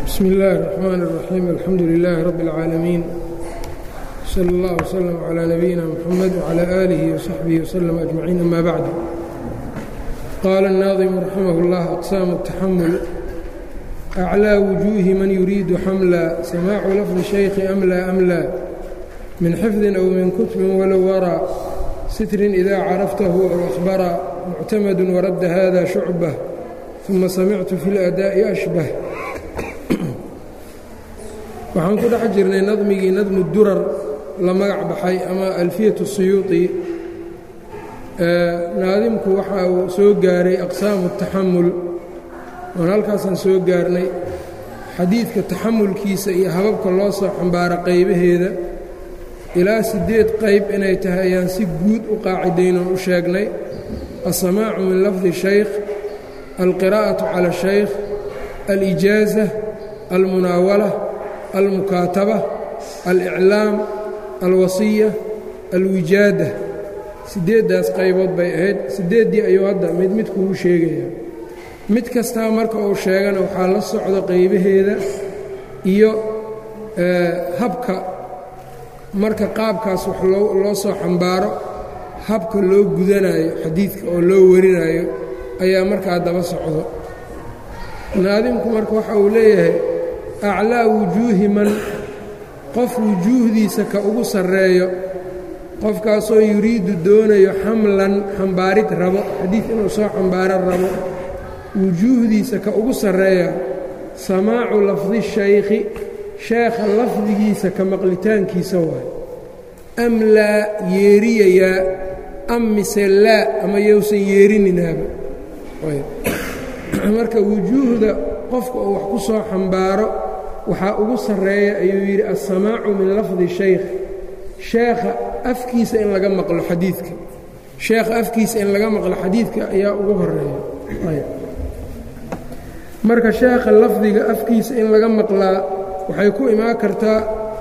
bsm اllahi الرحmn الرaxيim alxamdu لilaahi rab اlcaalamiin slى اllah وslm عlى nabiyina mxamed وعlى آlihi وsaxbihi وslm أجmaciin ama bacd qaala الnaadimu raximah اllah aqsaamu الtaxamul أclىa wujuuhi man yuriidu xamla samaacu lafdi shaykhi amla amla min xifdin aw min kutbin walow waraa sitrin ida caraftahu aw ahbara muctamadu waradda hada shucbة uma samictu fi اladaaءi ashbah waxaan ku dhex jirnay nadmigii nadmu durar la magac baxay ama alfiyatu siyuuطi naadimku waxa uu soo gaaray aqsaamu taxamul oon halkaasaan soo gaarnay xadiidka taxamulkiisa iyo hababka loo soo xambaaro qaybaheeda ilaa siddeed qayb inay tahay ayaan si guud u qaacidaynoon u sheegnay alsamaacu min lafdi shaykh alqiraa'atu cala shaykh alijaaza almunaawala almukaataba aliclaam alwasiya alwijaada siddeeddaas qaybood bay ahayd siddeeddii ayuu hadda mid mid kugu sheegayaa mid kastaa marka uu sheegana waxaa la socdo qaybaheeda iyo habka marka qaabkaas wax loo soo xambaaro habka loo gudanayo xadiidka oo loo warinayo ayaa markaa daba socdo naadimku marka waxa uu leeyahay aclaa wujuuhi man qof wujuuhdiisa ka ugu sarreeyo qofkaasoo yuriidu doonayo xamlan xambaarid rabo xadiid inuu soo xambaaro rabo wujuuhdiisa ka ugu sarreeya samaacu lafdi shaykhi sheekha lafdigiisa ka maqlitaankiisa waay am laa yeeriyayaa am mise laa ama yowsan yeerininaaba marka wujuuhda qofka uu wax ku soo xambaaro waxaa ugu sarreeya ayuu yidhi alsamaacu min lafdi shaykh sheekha afkiisa in laga maqlo xadiidka sheekha afkiisa in laga maqlo xadiidka ayaa ugu horeeya marka sheekha lafdiga afkiisa in laga maqlaa waxay ku imaan kartaa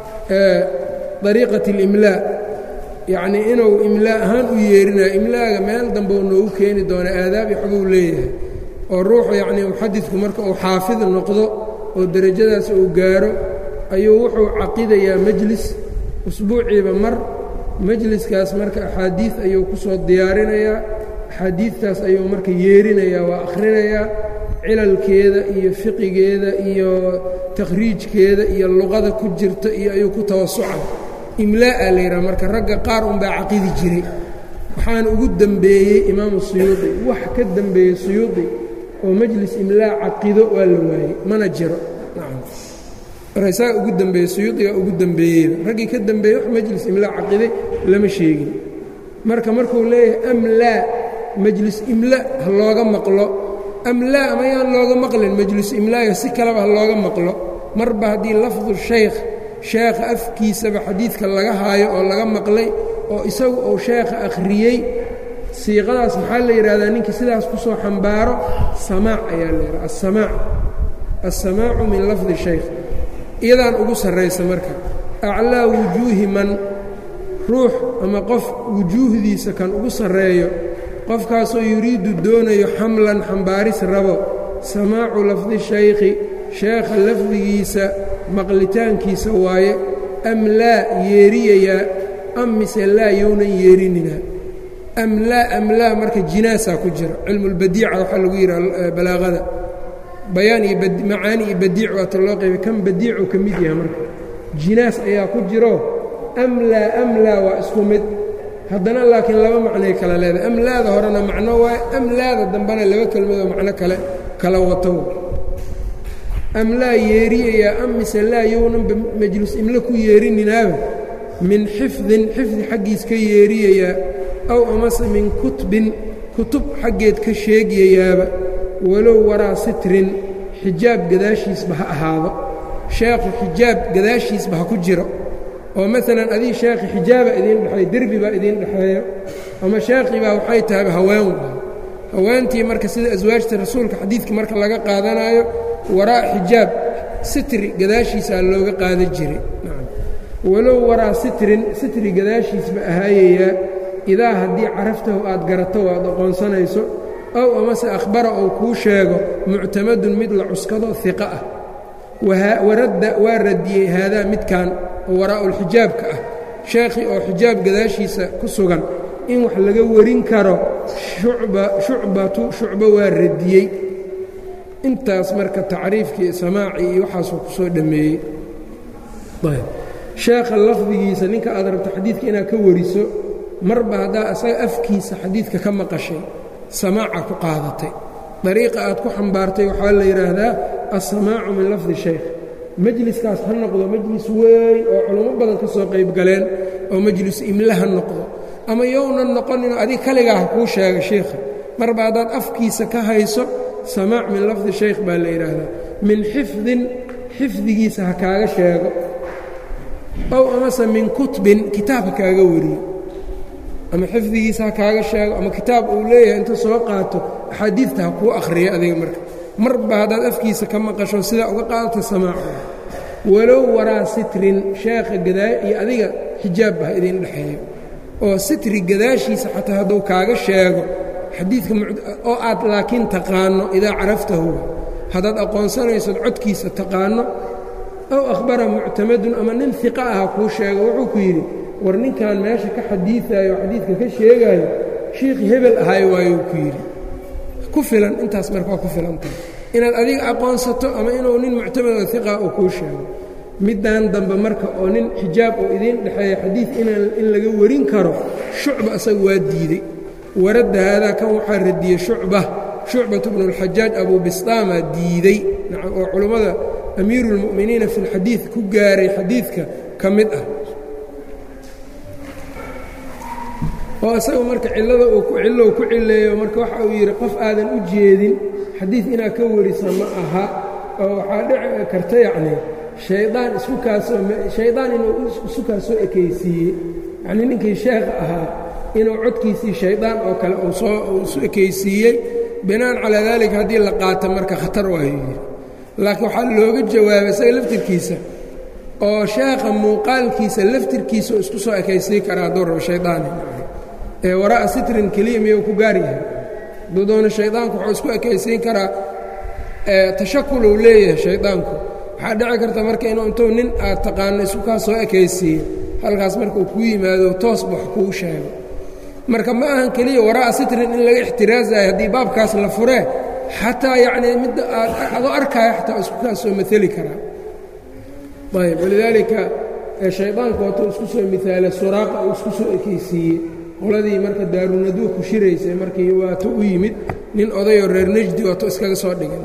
dariiqat اlimlaa yacnii inuu imlaa ahaan u yeerinayo imlaaga meel dambe uu noogu keeni doona aadaab iyo xoguu leeyahay oo ruuxu yacnii muxadidku marka uu xaafid noqdo oo derajadaas uu gaaro ayuu wuxuu caqidayaa mejlis usbuuciiba mar mejliskaas marka axaadiid ayuu ku soo diyaarinayaa axaadiidtaas ayuu marka yeerinayaa waa akhrinayaa cilalkeeda iyo fiqigeeda iyo takhriijkeeda iyo luqada ku jirta iyo ayuu ku tawasuca imlaa'a la yidhaha marka ragga qaar unbaa caqidi jiray waxaana ugu dembeeyey imaamu suyuudi wax ka dembeeyey suyuudi oo majlis imlaa caqido waa la waayey mana jiro nacam marka isaga ugu dembeeyey suyuudigaa ugu dembeeyeyba raggii ka dembeeyey wax majlis imlaa caqiday lama sheegin marka markuu leeyahay am laa majlis imla ha looga maqlo am laa ama yaan looga maqlin majlis imlaaga si kaleba ha looga maqlo marba haddii lafdu shaykh sheekha afkiisaba xadiidka laga haayo oo laga maqlay oo isagu uu sheekha akhriyey siiqadaas maxaa la yidhahdaa ninkii sidaas ku soo xambaaro samaac ayaa la yidhaha asamaac alsamaacu min lafdi shaykh iyadaan ugu sarraysa marka aclaa wujuuhi man ruux ama qof wujuuhdiisa kan ugu sarreeyo qofkaasoo yuriidu doonayo xamlan xambaaris rabo samaacu lafdi shaykhi sheekha lafdigiisa maqlitaankiisa waaye am laa yeeriyayaa am mise laa yownan yeerininaa am laa am laa marka jinaasaa ku jira cilmulbadiica waxaa lagu yidhaha balaaqada bayaan iyo macaani iyo badiic waata loo qaybay kan badiicuu ka mid yahay marka jinaas ayaa ku jiro am laa am laa waa isku mid haddana laakiin laba macnoy kala leedahay am laada horena macno waaye am laada dambena laba kelmadoo macno kale kala wato am laa yeeriyayaa am mise laa yownanba majlis imle ku yeerininaaba min xifdin xifdi xaggiis ka yeeriyayaa aw amase min kutbin kutub xaggeed ka sheegayayaaba walow waraa sitrin xijaab gadaashiisba ha ahaado sheekhu xijaab gadaashiisba ha ku jiro oo maalan adii sheekhi xijaaba idiin dhexeeyo derbi baa idiin dhexeeyo ama sheekhii baa waxay tahayba haween waay haweentii marka sida aswaajta rasuulka xadiidka marka laga qaadanaayo waraa xijaab sitri gadaashiisaa looga qaadan jiray walow waraa sitrin sitri gadaashiisba ahaayayaa idaa haddii caraftahu aad garato o aad aqoonsanayso ow amase akhbara ou kuu sheego muctamadun mid la cuskado iqa ah waradda waa radiyey haadaa midkan oo waraa'ulxijaabka ah sheekhii oo xijaab gadaashiisa ku sugan in wax laga warin karo shucbatu shucbo waa radiyey intaas marka tacriifkii samaacii iyo waxaasuu ku soo dhammeeyey sheekha lafdigiisa ninka aad rabto xadiidka inaad ka wariso marba haddaa asaga afkiisa xadiidka ka maqashay samaaca ku qaadatay dariiqa aad ku xambaartay waxaa la yidhaahdaa alsamaacu min lafdi shaykh majliskaas ha noqdo majlis weyn oo culummo badan ka soo qayb galeen oo majlis imle ha noqdo ama younan noqonin adig kaligaa ha kuu sheega sheikha marba haddaad afkiisa ka hayso samaac min lafdi shaykh baa la yidhaahdaa min xifdin xifdigiisa ha kaaga sheego ow amase min kutbin kitaab ha kaaga wariyo ama xifdigiisa ha kaaga sheego ama kitaab uu leeyahay inta soo qaato axaadiidta ha kuu akhriyo adiga marka marba haddaad afkiisa ka maqasho sidaa uga qaadata samaaca walow waraa sitrin sheekha gadaa iyo adiga xijaabba ha idin dhexeeyo oo sitri gadaashiisa xataa hadduu kaaga sheego xadiidka oo aad laakiin taqaanno idaa caraftahu haddaad aqoonsanaysad codkiisa taqaanno ow akhbara muctamadun ama nin iqa aha kuu sheego wuxuu ku yidhi war ninkan meesha ka xadiiaayo oo xadiidka ka sheegaayo shiikhi hebel ahay waayuu ku yidhi ku filan intaas marka waa ku filantahay inaad adiga aqoonsato ama inuu nin muctamad oo iqa uu kuu sheego middan dambe marka oo nin xijaab oo idiin dhexeeya xadiid in laga warin karo shucba asaga waa diidey waradda haadaa kan waxaa radiyey shucba shucbatu bnu اlxajaaj abu bistaamaa diidey nacam oo culummada amiiru اlmu'miniina fi اlxadiid ku gaaray xadiidka ka mid ah oo isaga marka cillada uu cillow ku cilleeyo marka waxa uu yidhi qof aadan u jeedin xadiid inaad ka warisa ma aha oo waxaa dhici karta yacni shaydaan isku kaasoo shaydaan inuu isu kaasoo ekaysiiyey yacnii ninkii sheekha ahaa inuu codkiisii shaydaan oo kale uu soo uu isu ekaysiiyey binaan calaa daalika haddii la qaato marka khatar waayu yidhi laakiin waxaa looga jawaabay isaga laftirkiisa oo sheekha muuqaalkiisa laftirkiisa oo isku soo ekaysiin karaa hadduu rabo shaydaani ee waraa'a sitrin keliya miyuu ku gaar yahay hadduu doono shaydaanku wuxuu isku ekaysiin karaa tashakuluu leeyahay shaydaanku waxaa dhici karta marka inuu intuu nin aad taqaano isku kaa soo ekaysiiyo halkaas marka uu kuu yimaado toosba wax kuu sheego marka ma ahan keliya waraa'a sitrin in laga ixtiraasayo haddii baabkaas la furee xataa yacnii midda aad adoo arkaayo xataa isku kaa soo maeli karaa ayb walidaalika shaydaanku watuu isku soo miaala suraaqa uu isku soo ekaysiiyey qoladii marka daarunaduu ku shiraysay markii waato u yimid nin odayoo reer nejdi waato iskaga soo dhigay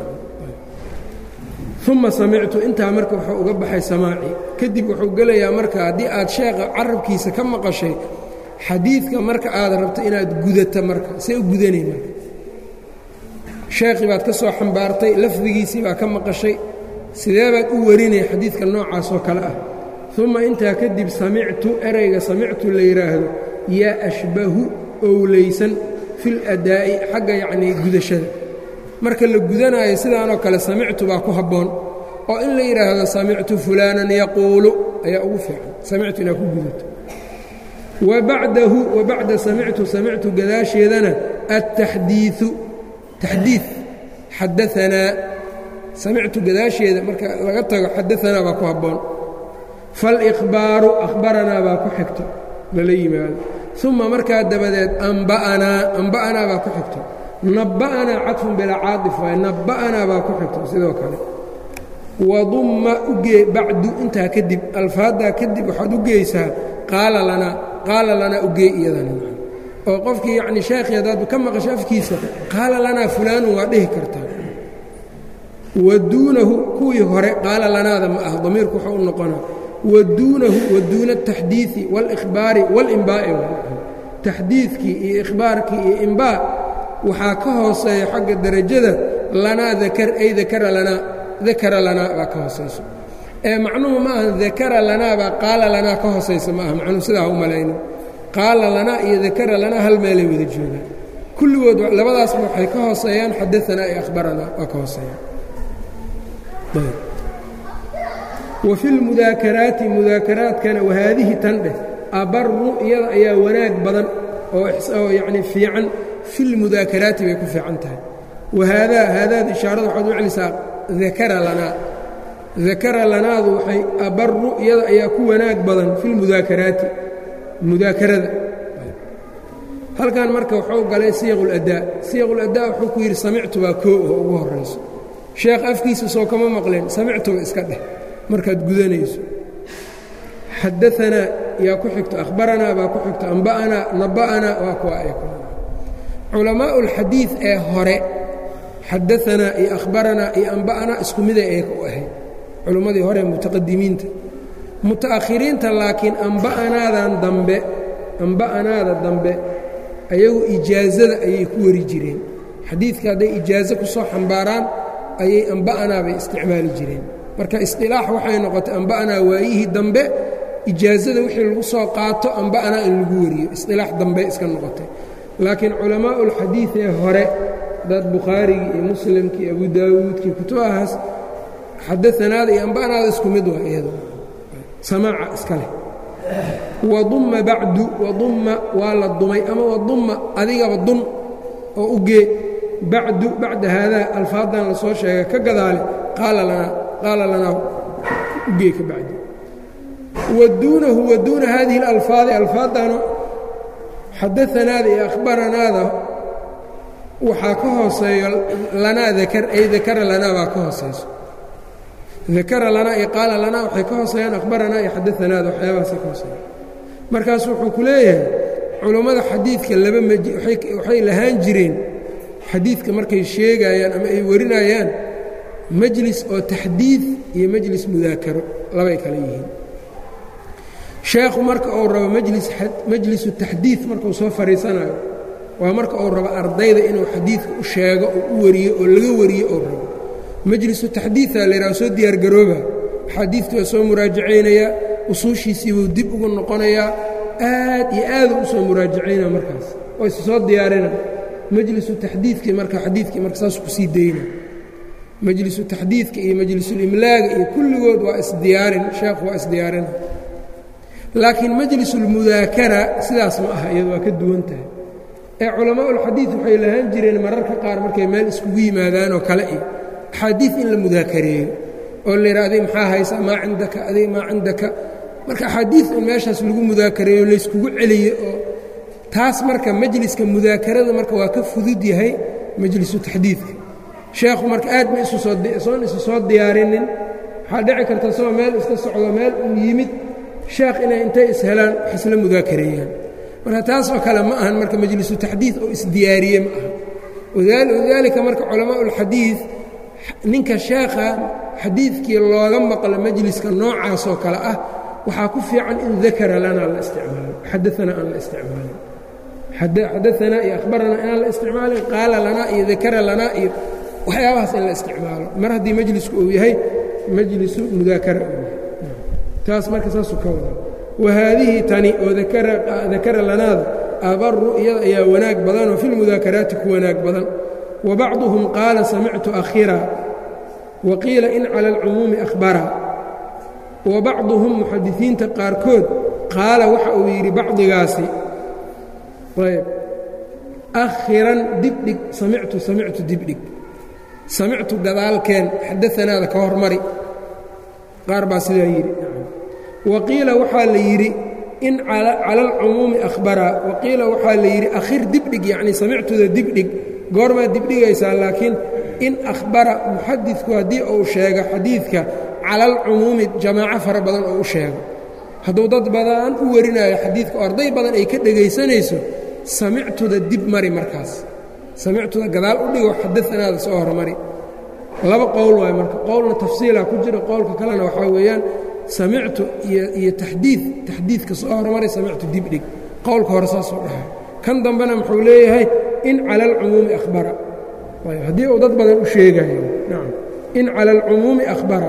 uma samictu intaa marka wuxuu uga baxay samaaci kadib wuxuu gelayaa marka haddii aad sheekha carabkiisa ka maqashay xadiidka marka aad rabto inaad gudata marka see u gudanay marka sheekhii baad ka soo xambaartay lafdigiisii baa ka maqashay sidee baad u warinaya xadiidka noocaas oo kale ah uma intaa kadib samictu erayga samictu la yidhaahdo yaa ashbahu owlaysan fil adaa'i xagga yacnii gudashada marka la gudanaayo sidaanoo kale samictu baa ku habboon oo in la yidhaahdo samictu fulaanan yaquulu ayaa ugu fiican samictu inaad ku gudato wa bacdahu wa bacda samictu samictu gadaasheedana attaxdiiu taxdiid xadaanaa samictu gadaasheeda marka laga tago xadaanaa baa ku habboon faalikhbaaru akhbaranaa baa ku xigto lala yimaado uma markaa dabadeed amba'anaa amba'anaa baa ku xigto nabba'anaa cadfun bilaa caaif waay nabba'anaa baa ku xigto sidoo kale wadumma ugee bacdu intaa kadib alfaaddaa kadib waxaad u geysaa qaala lanaa qaala lanaa ugee iyadana oo qofkii yacni sheekhii haddaad ka maqasho afkiisa qaala lanaa fulaanun waa dhihi kartaa wa duunahu kuwii hore qaala lanaada ma ah damiirku wuxuu u noqonaa wa duunahu wa duuna ataxdiidi waalikhbaari waalimbaa'i taxdiidkii iyo ikhbaarkii iyo imbaa waxaa ka hooseeya xagga derajada lanaa dakar ay dakara lanaa dakara lanaa baa ka hoosayso ee macnuhu ma aha dakara lanaa baa qaala lanaa ka hoosaysa ma aha macnuhu sidaa u malayno qaala lanaa iyo dakara lanaa hal meelay wada joogaan kulligood labadaasba waxay ka hooseeyaan xadaanaa iyo akhbaranaa waa ka hooseeyaan wa fi lmudaakaraati mudaakaraadkana wahaadihi tan dheh abaru iyada ayaa wanaag badan oo yacni fiican fi lmudaakaraati bay ku fiican tahay wahaadaa haadaad ishaarada waxaad u celisaa dakara lanaa dakara lanaadu waxay abaru iyada ayaa ku wanaag badan fi lmudaakaraati mudaakarada halkan marka wuxuu galay siyaquladaa siyaquladaa wuxuu ku yidhi samictu baa koo oo ugu horayso sheekh afkiisa soo kama maqleen samictuba iska dheh markaad gudanayso xadaanaa yaa ku xigto akhbaranaa baa ku xigto amba'anaa naba'anaa waa kuwa ay ku culamaa'u ulxadiid ee hore xadaanaa iyo akhbaranaa iyo amba'anaa isku miday ay u ahayd culimmadii hore mutaqadimiinta muta'akhiriinta laakiin amba'anaadan dambe amba'anaada dambe ayagu ijaazada ayay ku wari jireen xadiidka hadday ijaazo ku soo xambaaraan ayay amba'anaa bay isticmaali jireen marka isqilaax waxay noqotay amba'anaa waayihii dambe ijaazada wixii lagu soo qaato amba'anaa in lagu wariyo isqilaax dambe iska noqotay laakiin culamaa'u ulxadiid ee hore dad bukhaarigii iyo muslimkii iyo abu daawuudkii kutubahaas xadaanaada iyo amba'anaada isku mid waa iyado samaaca iska leh wadumma bacdu wadumma waa la dumay ama wadumma adigaba dun oo u gee bacdu bacda haadaa alfaadan la soo sheegay ka gadaale qaala lanaa qaala lanaa ugee ka bacdi waduunahu waduuna haadihi اlalfaadi alfaadano xadaanaada iyo akhbaranaada waxaa ka hooseeyo lanaa dakar ay dakara lanaa baa ka hooseyso dakara lanaa iyo qaala lanaa waxay ka hooseeyaan akhbaranaa iyo xadaanaada waxyaabahaasay ka hooseeyan markaas wuxuu ku leeyahay culummada xadiidka laba mj waxay lahaan jireen xadiidka markay sheegayaan ama ay warinayaan majlis oo taxdiid iyo majlis mudaakaro labay kale yihiin sheekhu marka uu rabo majlisu taxdiid markuu soo fadhiisanayo waa marka uu rabo ardayda inuu xadiidka u sheego oo u wariyo oo laga wariyo uu rabo majlisu taxdiidaa la yidhaha soo diyaargarooba axaadiidkii waa soo muraajacaynayaa usuushiisii buu dib ugu noqonayaa aad iyo aaduu u soo muraajacaynaa markaas oo is soo diyaarina majlisu taxdiidkii marka xadiidkii marka saas ku sii dayna majlisu taxdiidka iyo majlisulimlaaga iyo kulligood waa isdiyaarin sheekhu waa isdiyaarina laakiin majlisulmudaakara sidaas ma aha iyadu waa ka duwan tahay ee culamaaulxadiid waxay lahaan jireen mararka qaar markay meel iskugu yimaadaan oo kale iyo axaadiid in la mudaakareeyo oo la yidha adig maxaa haysaa maa cindaka adig maa cindaka marka axaadiid in meeshaas lagu mudaakareeyo layskugu celiyo oo taas marka majliska mudaakarada marka waa ka fudud yahay majlisu taxdiidka sheekhu marka aad ma isusoon isu soo diyaarinin waxaa dhici karta isagoo meel iska socdo meel uu yimid sheekh inay intay ishelaan wax isla mudaakareeyaan marka taas oo kale ma ahan marka majlisu taxdiid oo isdiyaariye ma aha walidaalika marka culamaa ulxadiid ninka sheekha xadiidkii looga maqlo majliska noocaasoo kale ah waxaa ku fiican in dakara lanaa la isticmaalo xadaanaa aan la isticmaalin xadaanaa iyo akhbaranaa inaan la isticmaalin qaala lanaa iyo dakara lanaa iyo waxyaabahaas in la isticmaalo mar haddii majlisku uu yahay majlisu mudaakara uu yahay taas marka saasuu ka wadaa wahaadihi tani oo dakara lanaada abaru iyada ayaa wanaag badanoo fi lmudaakaraati ku wanaag badan wa bacduhum qaala samictu akhira wa qiila in cala alcumuumi ahbara wa bacduhum muxadisiinta qaarkood qaala waxa uu yidhi bacdigaasi ayb akhiran dibdhig samictu samictu dibdhig samictu gadaalkeen xadaanaada ka hormari qaar baa sidaa yidhi wa qiila waxaa la yidhi in cala alcumuumi ahbara wa qiila waxaa la yidhi akhir dibdhig yacni samictuda dibdhig goormaad dibdhigaysaa laakiin in akhbara muxadidku haddii uu sheego xadiidka cala alcumuumi jamaaco fara badan oo u sheego hadduu dad badan u warinayo xadiidka oo arday badan ay ka dhegaysanayso samictuda dib mari markaas samictuda gadaal u dhigo xadaanaada soo hormari laba qowl waayo marka qowlna tafsiilaa ku jira qowlka kalena waxaa weeyaan samictu iyo taxdiid taxdiidka soo hormaray samictu dibdhig qowlka hore saasoo dhahay kan dambena muxuu leeyahay in cala alcumuumi ahbara haddii uu dad badan u sheegayo nacam in cala alcumuumi ahbara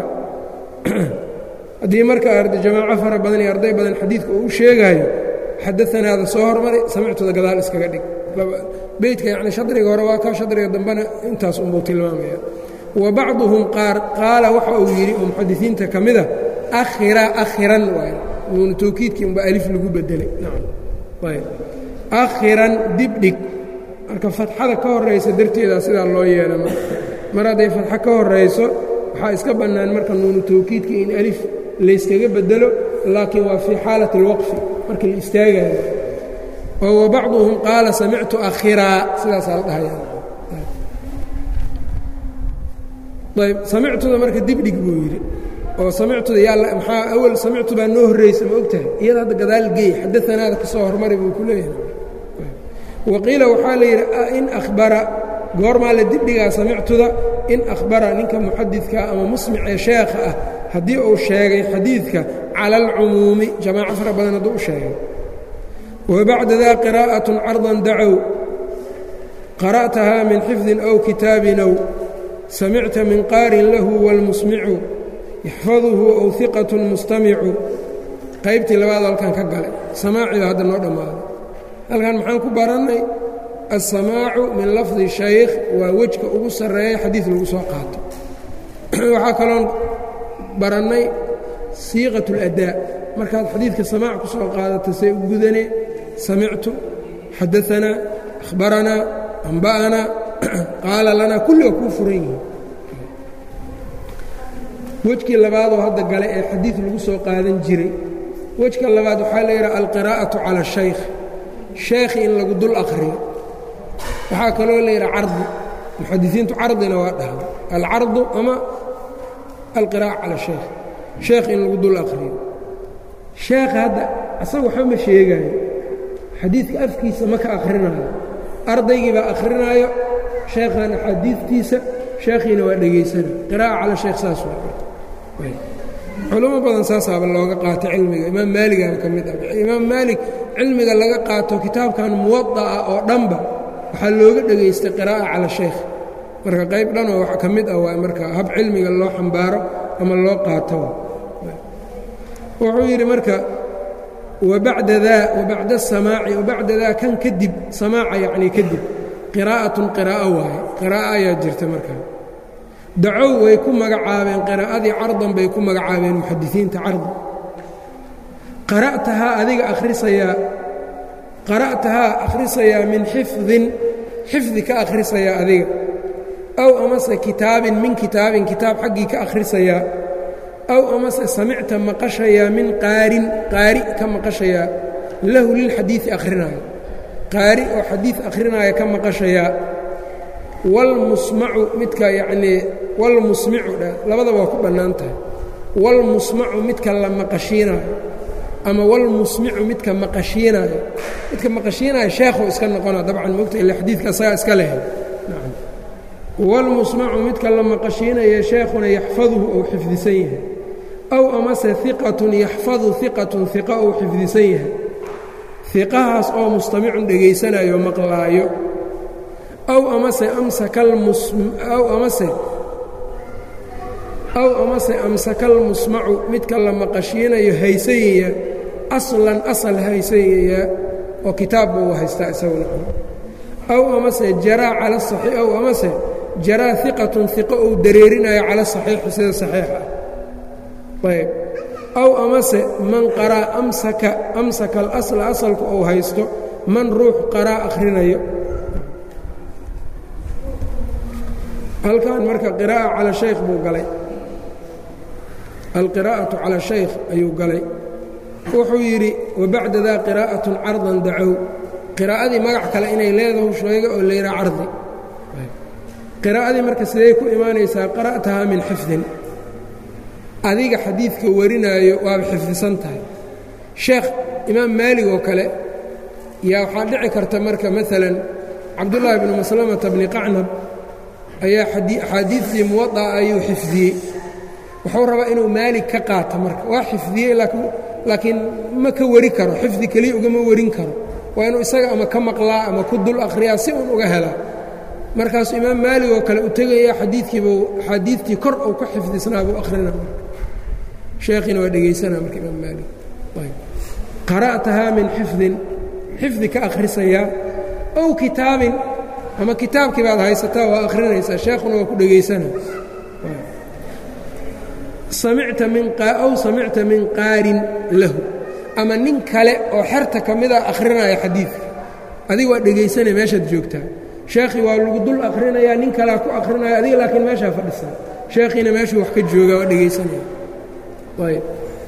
haddii marka jamaaco fara badan iyo arday badan xadiidka uu u sheegaayo xadaanaada soo hormaray samictuda gadaal iskaga dhig beydka yacni shadriga hore waa kaa shadriga dambena intaas unbuu tilmaamaya wa bacduhum qaar qaala waxa uu yidhi oo muxadisiinta ka mida akhira akhiran waay nuunu tawkiidkii unba alif lagu bedelay nacam ayb akhiran dibdhig marka fatxada ka horaysa darteeda sidaa loo yeela mar hadday fatxo ka horayso waxaa iska bannaan marka nuunu tawkiidka in alif layskaga bedelo laakiin waa fii xaalati اlwaqfi marka la istaagayo oo wabacduhum qaala samictu akhiraa sidaasaa la dhahaya ayb samictuda marka dibdhig buu yidhi oo samictuda yaa maxaa awal samictu baa noo horraysa ma og tahay iyada hadda gadaal geey xadaanaada ka soo hormari buu ku leeyahay waqiila waxaa la yidhi in ahbara goormaa la dibdhigaa samictuda in akhbara ninka muxadidka ama musmic ee sheekha ah haddii uu sheegay xadiidka cala alcumuumi jamaaco fara badan hadduu u sheegay wabacda daa qiraa'atun cardan dacow qara'tahaa min xifdin aw kitaabin ow samicta min qaarin lahu wاlmusmicu yaxfaduhu ow hiqatun mustamicu qaybtii labaad halkan ka galay samaaciba hadda noo dhammaaday halkan maxaan ku barannay alsamaacu min lafdi shaykh waa wejka ugu sarreeya xadiid lagu soo qaato waxaa kaloon barannay siiqat اladaa markaad xadiidka samaac ku soo qaadato say u gudane samictu xadaanaa akhbaranaa amba'anaa qaala lanaa kulli waa kuu furan yihin wejkii labaadoo hadda gale ee xadiid lagu soo qaadan jiray wejka labaad waxaa la yidhaha alqiraa'atu cala shaykh sheekhi in lagu dul akhriyo waxaa kaloo la yidhaha cardi muxadisiintu cardina waa dhaha alcardu ama alqiraa'a cala shaykh sheekh in lagu dul akhriyo sheekha hadda asaga waxba ma sheegaayo xadiidka afkiisa ma ka akhrinaayo ardaygii baa akhrinaayo sheekhan axaadiidtiisa sheekhiina waa dhegaysana qiraa'a cala shaykh saas waa culamo badan saasaaba looga qaato cilmiga imaam maaligaaba ka mid ah imaam maalik cilmiga laga qaato kitaabkan muwada'a oo dhanba waxaa looga dhegaystay qiraa'a cala shaykh marka qayb dhanoo wax ka mid ah waa marka hab cilmiga loo xambaaro ama loo qaato wuxuu yidhi marka wabacda daa wabacda asamaaci wabacda daa kan kadib samaaca yacnii kadib qiraa'atun qiraa'o waaye qiraa'o ayaa jirta markaa dacow way ku magacaabeen qiraa'adii cardan bay ku magacaabeen muxadisiinta cardan qara'tahaa adiga akhrisayaa qara'tahaa akhrisayaa min xifdin xifdi ka akhrisayaa adiga aw amase kitaabin min kitaabin kitaab xaggii ka akhrisayaa aw amase samicta maqashayaa min qaarin qaari ka maqashayaa lahu lilxadiidi akhrinaayo qaari oo xadiid akhrinaayo ka maqashayaa walmusmacu midka yacnii walmusmicu dha labadaba waa ku bannaan tahay walmusmacu midka la maqashiinaayo ama walmusmicu midka maqashiinaayo midka maqashiinaayo sheekhuu iska noqona dabcan mogta ila xadiidka asagaa iska lehay walmusmacu midka la maqashiinayo sheekhuna yaxfaduhu ou xifdisan yahay aw amase iqatun yaxfadu iqatun iqa ou xifdisan yahay iqahaas oo mustamicun dhegaysanayo maqlaayo aw amase amsakaaw amase aw amase amsakalmusmacu midka la maqashiinayo haysayaya aslan asal haysayaya oo kitaab buu haystaa isaguna aw amase jaraa cala saxii aw amase jaraa iqatun iqo uu dareerinayo cala saxiixi sida saxiixa ayb aw amase man qaraa amsaka amsaka alasla asalku uu haysto man ruux qaraa akhrinayo halkan marka qiraa'a cala shaykh buu galay alqiraa'atu cala shaykh ayuu galay wuxuu yidhi wabacda daa qiraa'atun cardan dacow qiraa'adii magac kale inay leedahu sheega oo layidhaha cardi qiraa'adii marka siday ku imaanaysaa qara'tahaa min xifdin adiga xadiidka warinaayo waaba xifdisan tahay sheekh imaam maalig oo kale yaa waxaa dhici karta marka maalan cabdullaahi bnu maslamata bni qacnab ayaa axaadiidtii muwada'a ayuu xifdiyey wuxuu rabaa inuu maalig ka qaato marka waa xifdiyey laakiin ma ka wari karo xifdi keliya ugama warin karo waa inuu isaga ama ka maqlaa ama ku dul akhriyaa si uun uga helaa markaasuu imaam maalig oo kale u tegaya xadiidkiibuu axaadiidtii kor uu ka xifdisnaa buu akhrina sheekhiina waa dhegaysanaa marka imaam maalig qara'tahaa min xifdin xifdi ka akhrisayaa ow kitaabin ama kitaabkii baad haysataa waa akhrinaysaa sheekhuna waa ku dhegaysanaa samicta min aw samicta min qaarin lahu ama nin kale oo xerta ka mida akhrinaya xadiidka adiga waa dhegaysanaya meeshaad joogtaa sheekhii waa lagu dul akhrinayaa nin kalea ku akhrinaya adiga laakiin meeshaa fadhisaa sheekhiina meeshuu wax ka joogaa waa dhegaysanaya ayb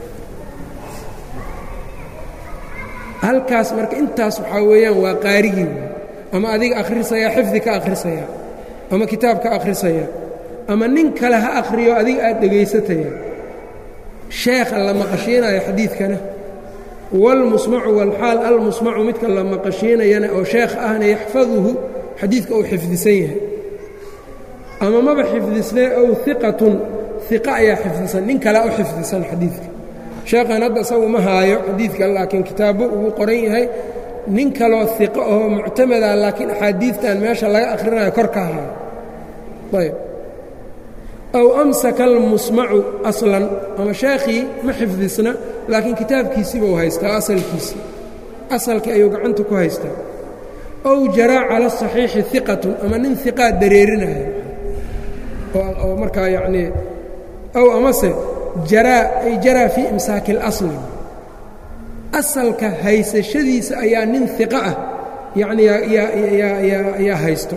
halkaas marka intaas waxaa weeyaan waa qaarigii ama adiga akhrisayaa xifdi ka akhrisayaa ama kitaab ka akhrisayaa ama nin kale ha akhriyo adiga aad dhegaysataya sheekha la maqashiinayo xadiidkana wاlmusmacu wاlxaal almusmacu midka la maqashiinayana oo sheekh ahna yaxfaduhu xadiidka uu xifdisan yahay ama maba xifdisnee ow iqatun iqa ayaa xifdisan nin kalea u xifdisan xadiidka sheekhan hadda isagu ma haayo xadiidka laakiin kitaabo ugu qoran yahay nin kaloo iqo oo muctamada laakiin axaadiidtan meesha laga akhrinayo kor ka haayo ayb aw amsaka almusmacu aslan ama sheekhii ma xifdisna laakiin kitaabkiisiiba u haystaa asalkiisii asalkii ayuu gacanta ku haystaa ow jaraa cala asaxiixi iqatun ama nin iqaa dareerinaya oo markaa yacnii ow amase jaraa ay jaraa fii imsaaki اlasli asalka haysashadiisa ayaa nin iqa ah yacni yaa haysto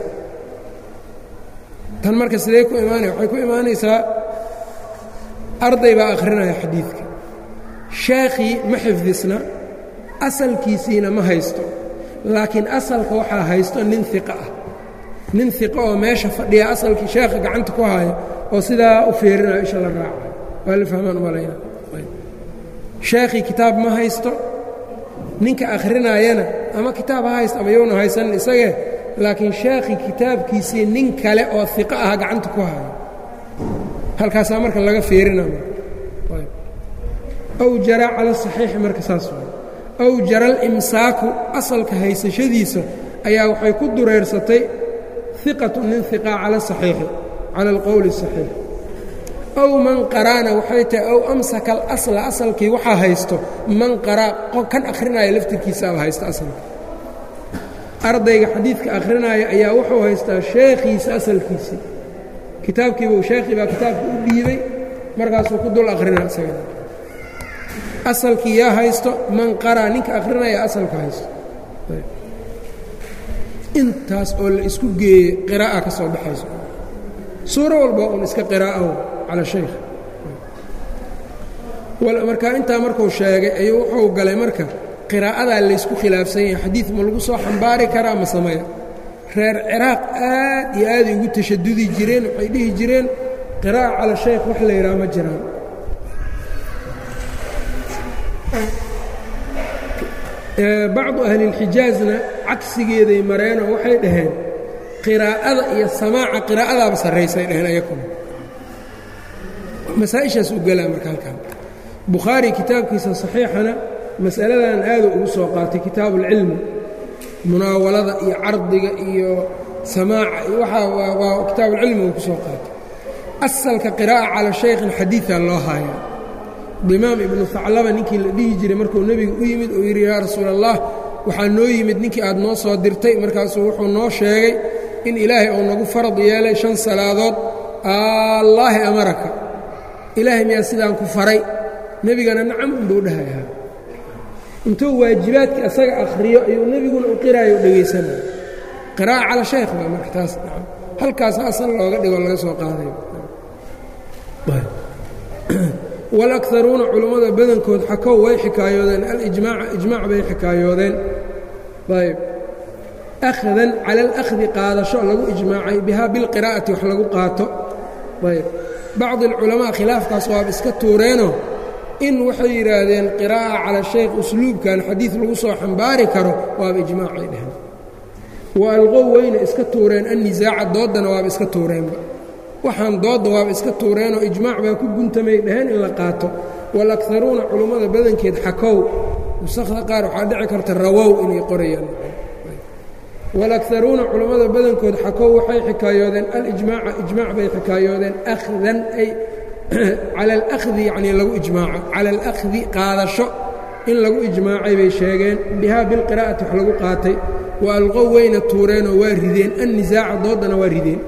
tan marka sidee ku imaanaya waxay ku imaanaysaa arday baa akhrinaya xadiidka sheekhii ma xifdisna asalkiisiina ma haysto laakiin asalka waxaa haysto nin iqa ah nin iqa oo meesha fadhiya asalkii sheekha gacanta ku haayo oo sidaa u feerinayo isha la raacayo waa la fahmaan umalayna sheekhii kitaab ma haysto ninka akhrinayana ama kitaab ha haysto ama yowna haysanin isagee laakiin sheekhii kitaabkiisii nin kale oo iqa ah gacanta ku haayo halkaasaa marka laga feerinaya aw jaraa cala saxiixi marka saas waay aw jara alimsaaku asalka haysashadiisa ayaa waxay ku dureersatay iqatu nin iqaa cala saxiixi cala alqowli اsaxiix aw man qaraana waxay tahay aw amsaka alasla asalkii waxaa haysto man qaraa kan akhrinaya laftirkiisaaba haysta asalka ardayga xadiidka akhrinaya ayaa wuxuu haystaa sheekhiisa asalkiisii kitaabkiibuu sheekhii baa kitaabka u dhiibay markaasuu ku dul akhrina isagana asalkii yaa haysto man qaraa ninka akhrinaya asalka haysto intaas oo la isku geeyey qiraa'a ka soo baxayso suuro walba un iska qiraa'ahu cala shaykh markaa intaa markuu sheegay ayuu wuxuu galay marka qiraa'adaa laysku khilaafsan yahay xadiid ma lagu soo xambaari karaa ma sameya reer ciraaq aad iyo aaday ugu tashadudi jireen waxay dhihi jireen qiraa'a cala shaykh wax la yidhaha ma jiraan bacdu ahlilxijaazna cagsigeeday mareenoo waxay dhaheen qiraa'ada iyo samaaca qiraa'adaaba sarraysay dhaheen ayakuna masaa-ishaas u galaa marka halkan bukhaari kitaabkiisa saxiixana mas'aladan aadu ugu soo qaatay kitaabu ulcilmi munaawalada iyo cardiga iyo samaaca iyo waxaa waa kitaabuulcilmi uu ku soo qaatay asalka qiraa'a cala shaykhin xadiidaa loo haayaa dimaam ibnu haclaba ninkii la dhihi jiray markuu nebigu u yimid uu yidhi yaa rasuul allah waxaa noo yimid ninkii aad noo soo dirtay markaasuu wuxuu noo sheegay in ilaahay uu nagu farad yeelay shan salaadood allaahi amaraka ilaahay miyaa sidaan ku faray nebigana nacam unbuu dhahayaa intuu waajibaadkii asaga akhriyo ayuu nebiguna u qiraayo u dhegaysanaya qiraa'a cala shaykh baa marka taas nacam halkaasa asal looga dhigo laga soo qaadayo wاlأkaruuna culammada badankood xakow way xikaayoodeen alijmaaca ijmaac bay xikaayoodeen ayb akhdan cala اlأkhdi qaadasho lagu ijmaacay bihaa bilqiraa'ati wax lagu qaato ayb bacdi اlculamaa khilaafkaas waaba iska tuureenoo in waxay yidhaahdeen qiraa'a cala shaykh usluubkan xadiid lagu soo xambaari karo waaba ijmaacay dheheen wa alqow weyna iska tuureen annisaaca dooddana waaba iska tuureenba waxaan doodda waaba iska tuureenoo ijmaac baa ku guntamay dhaheen in la qaato waalakaruuna culummada badankeed xakow nusakda qaar waxaa dhici karta rawow inay qorayaan waalakaruuna culummada badankood xakow waxay xikaayoodeen alijmaaca ijmaac bay xikaayoodeen akhdan ay cala alahdi yacnii lagu ijmaaco cala alakhdi qaadasho in lagu ijmaacay bay sheegeen bihaa bilqiraa'ati wax lagu qaatay wa alqow weyna tuureenoo waa rideen annisaaca dooddana waa rideen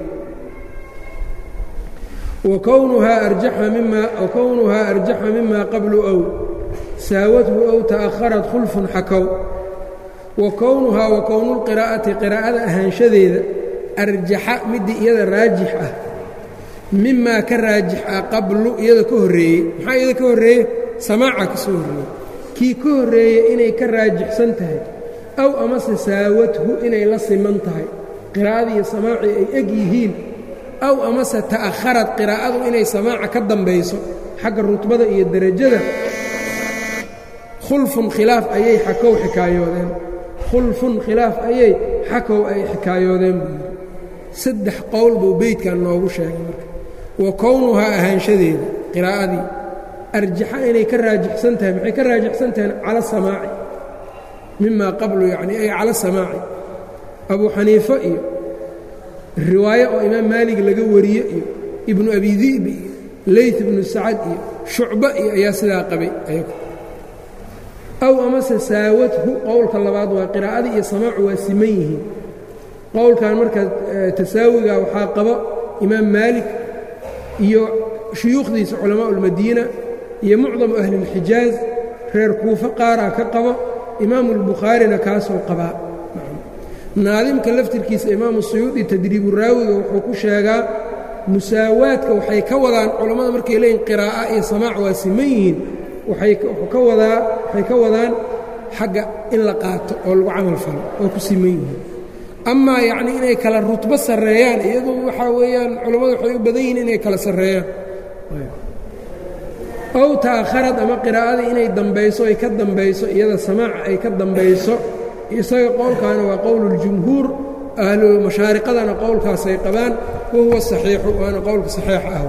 wakownuhaa arjaxa mima qablu ow saawadhu ow ta'aharat khulfun xakow wa kownuhaa wa kownulqiraa'ati qiraa'ada ahaanshadeeda arjaxa midii iyada raajix ah mimaa ka raajix ah qablu iyada ka horreeyey maxaa iyada ka horreeye samaaca ka soo horreeyey kii ka horreeyey inay ka raajixsan tahay aw amase saawadhu inay la siman tahay qiraa'adii iyo samaacii ay eg yihiin aw amase ta'akharad qiraa'adu inay samaaca ka dambayso xagga rutbada iyo derajada khulfun khilaaf ayay xakow xikaayoodeen khulfun khilaaf ayay xakow ay xikaayoodeen buu yidhi saddex qowl buu beydkan noogu sheegay marka wa kownuhaa ahaanshadeeda qiraa'adii arjaxa inay ka raajixsan tahay maxay ka raajixsan tahay cala samaaci mimaa qablu yacni ay cala samaaci abuu xaniifo iyo riwaayo oo imaam maalig laga wariyo iyo ibnu abi di'bi iyo leyt ibnu sacad iyo shucba iyo ayaa sidaa qabay ayagu aw amase saawadhu qowlka labaad waa qiraa'adii iyo samaacu waa siman yihiin qowlkan marka tasaawiga waxaa qaba imaam maalik iyo shuyuukhdiisa culamaa ulmadiina iyo mucdamu ahli اlxijaaz reer kuufo qaaraa ka qabo imaamu اlbukhaarina kaasoo qabaa naadimka laftirkiisa imaamu suyuudi tadriibu raawiga wuxuu ku sheegaa musaawaadka waxay ka wadaan culammada markay leeyihin qiraa'a iyo samaac waa siman yihiin waxay ka wadaa waxay ka wadaan xagga in la qaato oo lagu camal falo oo ku siman yihiin amaa yacnii inay kala rutbo sarreeyaan iyadu waxaa weeyaan culammadu waxay u badan yihiin inay kala sarreeyaan ow ta'akharad ama qiraa'adii inay dambayso ay ka dambayso iyada samaaca ay ka dambayso isaga qowlkaana waa qowluljumhuur ahlu mashaariqadana qowlkaasay qabaan wa huwa saxiixu waana qowlka saxiix ah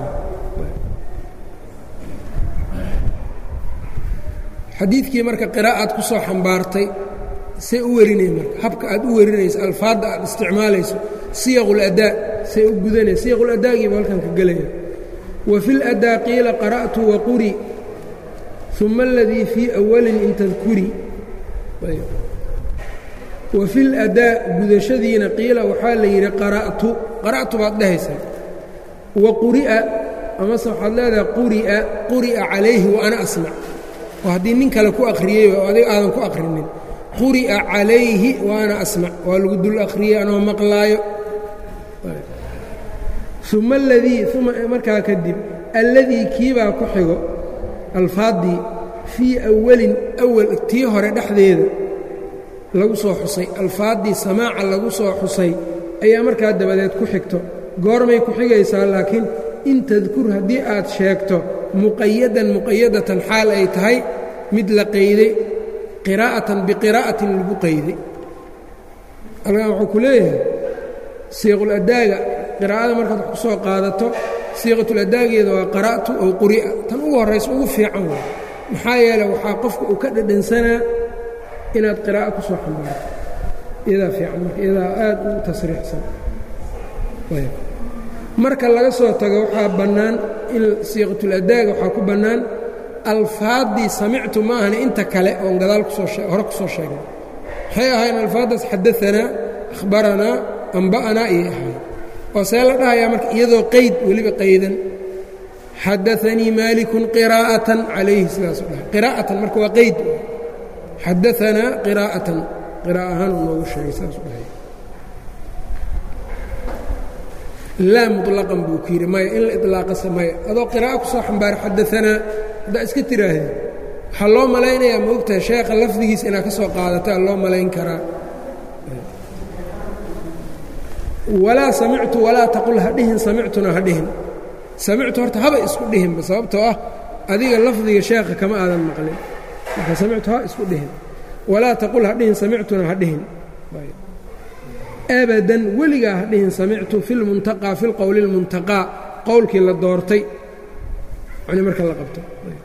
xadiidkii marka qiraa'aad ku soo xambaartay say u werinay marka habka aad u werinayso alfaadda aad isticmaalayso siyaquladaa say u gudanay siyaquladagiiba halkan ka gelaya wa fi ladaa qiila qara'tu waquri uma aladii fii awalin in tadkuri wa fi ladaa gudashadiina qiila waxaa la yidhi qara'tu qara'tu baad dhehaysaa wa quri'a amase waxaad leedahay quri'a quri'a calayhi wa ana asmac oo haddii nin kale ku akhriyey oo adiga aadan ku akhrinin quri'a calayhi wa ana asmac waa lagu dul akhriyey anoo maqlaayo uma aladii uma markaa kadib alladii kiibaa ku xigo alfaaddii fii awalin awal tii hore dhexdeeda lagu soo xusay alfaaddii samaaca lagu soo xusay ayaa markaa dabadeed ku xigto goormay ku xigaysaa laakiin in tadkur haddii aad sheegto muqayadan muqayadatan xaal ay tahay mid la qayday qiraa'atan biqiraa'atin lagu qayday alkan wuxuu ku leeyahay siiquladaaga qiraa'ada markaad wax ku soo qaadato siiqatuladaageeda waa qara'tu ow quri'a tan ugu horraysa ugu fiican waa maxaa yeeley waxaa qofka uu ka dhadhansanaa inaad qiraa'o ku soo xambaarto iyadaa fiican marka iyadaa aad u tasriixsan marka laga soo tago waxaa bannaan in siiqatuladaaga waxaa ku bannaan alfaaddii samictu ma ahani inta kale oon gadaal kusoo hore ku soo sheegnay waxay ahayn alfaaddaas xadaanaa akhbaranaa amba'anaa iyay ahayn oo see la dhahayaa marka iyadoo qayd weliba qaydan xadaanii maalikun qiraa'atan calayhi sidaasu dhahay qiraa'atan marka waa qayd xadaanaa qiraa'atan qira'a ahaan uu noogu sheegay sidaasu dhahay laa muطlaqan buu ku yidhi maya in la iطlaaqasa maya adoo qiraa'a ku soo xambaara xadaanaa haddaa iska tiraahda waxaa loo malaynayaa ma ogtahay sheekha lafdigiisa inaad ka soo qaadataa loo malayn karaa walaa samictu walaa taqul ha dhihin samictuna ha dhihin samictu horta haba isku dhihinba sababtoo ah adiga lafdiga sheekha kama aadan maqlin marka samictu ha isku dhihin walaa taqul ha dhihin samictuna ha dhihin abadan weligaa ha dhihin samictu fi lmuntaqaa fi lqowli اlmuntaqaa qowlkii la doortay yani marka la qabto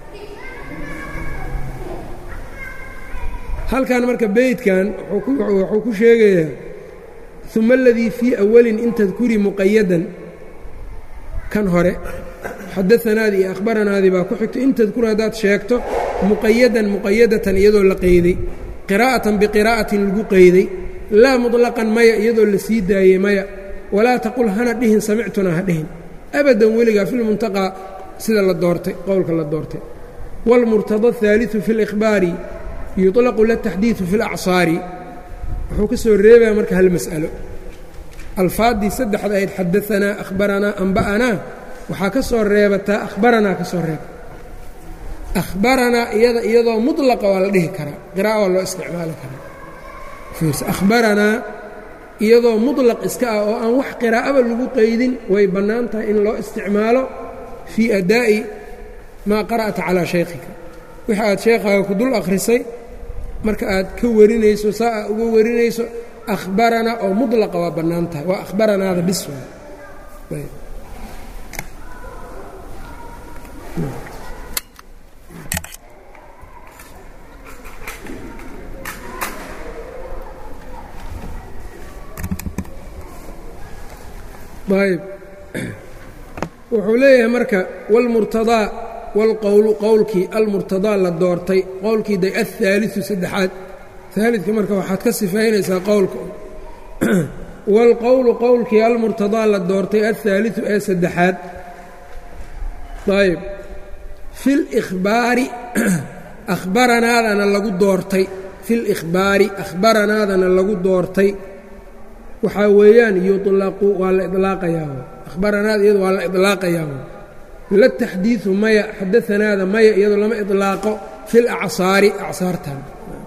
halkan marka beydkan wuxuu ku sheegayaa uma aladii fii awalin in tadkuri muqayadan kan hore xadaanaadii iyo akhbaranaadii baa ku xigto in tadkur haddaad sheegto muqayadan muqayadatan iyadoo la qayday qiraa'atan biqiraa'atin lagu qayday laa muطlaqan maya iyadoo la sii daayey maya walaa taqul hana dhihin samictuna ha dhihin abadan weligaa fi lmuntaqaa sida la doortay qowlka la doortay wاlmurtada الثaaliثu fi اlإkhbaari yuطlaqu lataxdiiثu fi اlacsaari wuxuu ka soo reebaya marka hal mas'alo alfaaddii saddexda ahayd xadaanaa akhbaranaa amba'anaa waxaa ka soo reebataa akhbaranaa ka soo reeba akhbaranaa iyada iyadoo mutlaqa waa la dhihi karaa qira'a waa loo isticmaali karaa fiirsa akhbaranaa iyadoo mutlaq iska ah oo aan wax qiraa'aba lagu qaydin way bannaan tahay in loo isticmaalo fii adaa'i maa qara'ta calaa shaykhika wix aad sheekhaaga ku dul akhrisay marka aad ka warinayso saa aa uga warinayso akhbaranaa oo mutlaqa waa bannaan tahay waa akhbaranaada bis ayb wuxuu leeyahay marka wاlmurtadaa wاlqowlu qowlkii almurtadaa la doortay qowlkii day aلثaaliثu saddexaad aalidka marka waxaad ka sifaynaysaa qowlka wاlqowlu qowlkii almurtadaa la doortay aلثaaliثu ee saddexaad ayb fi اlإkhbaari akhbaranaadana lagu doortay fi اlإkhbaari akhbaranaadana lagu doortay waxaa weeyaan yuطlaqu waa la iطlaaqayaa akhbaranaada iyado waa la iطlaaqayaa la taxdiiثu maya xadaanaada maya iyadoo lama iطlaaqo fi اlacsaari acsaartan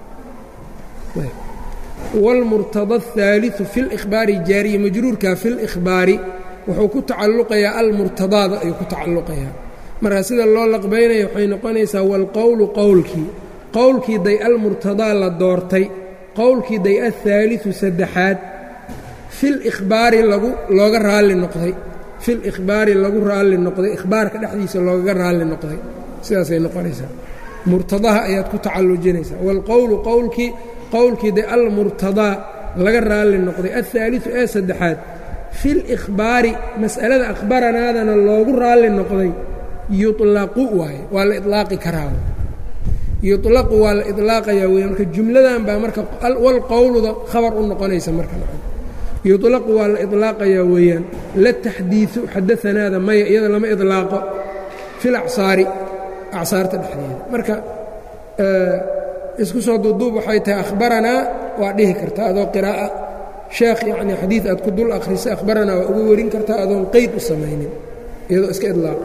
wاlmurtada الثaaliثu fi اlإkhbaari jaariya majruurka fi اlإkhbaari wuxuu ku tacalluqayaa almurtadaada ayuu ku tacalluqayaa marka sida loo laqbaynaya waxay noqonaysaa wاlqowlu qowlkii qowlkii day almurtadaa la doortay qowlkii day aلثaaliثu saddexaad filihbaari lagu looga raalli noqday fil ikhbaari lagu raalli noqday ikhbaarka dhexdiisa loogaga raalli noqday sidaasay noqonaysaa murtadaha ayaad ku tacallujinaysaa waalqowlu qowlkii qowlkii de almurtadaa laga raalli noqday alhaaliu ee saddexaad fil ikhbaari mas'alada akhbaranaadana loogu raalli noqday yuطlaqu waaye waa la iطlaaqi karaa yuطlaqu waa la iطlaaqayaa wey marka jumladan baa marka walqowluda khabar u noqonaysa marka yuطlaqu waa la iطlaaqayaa weeyaan la taxdiiثu xadaanaada maya iyada lama iطlaaqo fi lacsaari acsaarta dhexdeeda marka isku soo duuduub waxay tahay akhbaranaa waa dhihi kartaa adoo qiraa'a sheekh yacni xadiid aad ku dul akhrisay akhbaranaa waa uga warin kartaa adoon qeyd u samaynin iyadoo iska iطlaaqa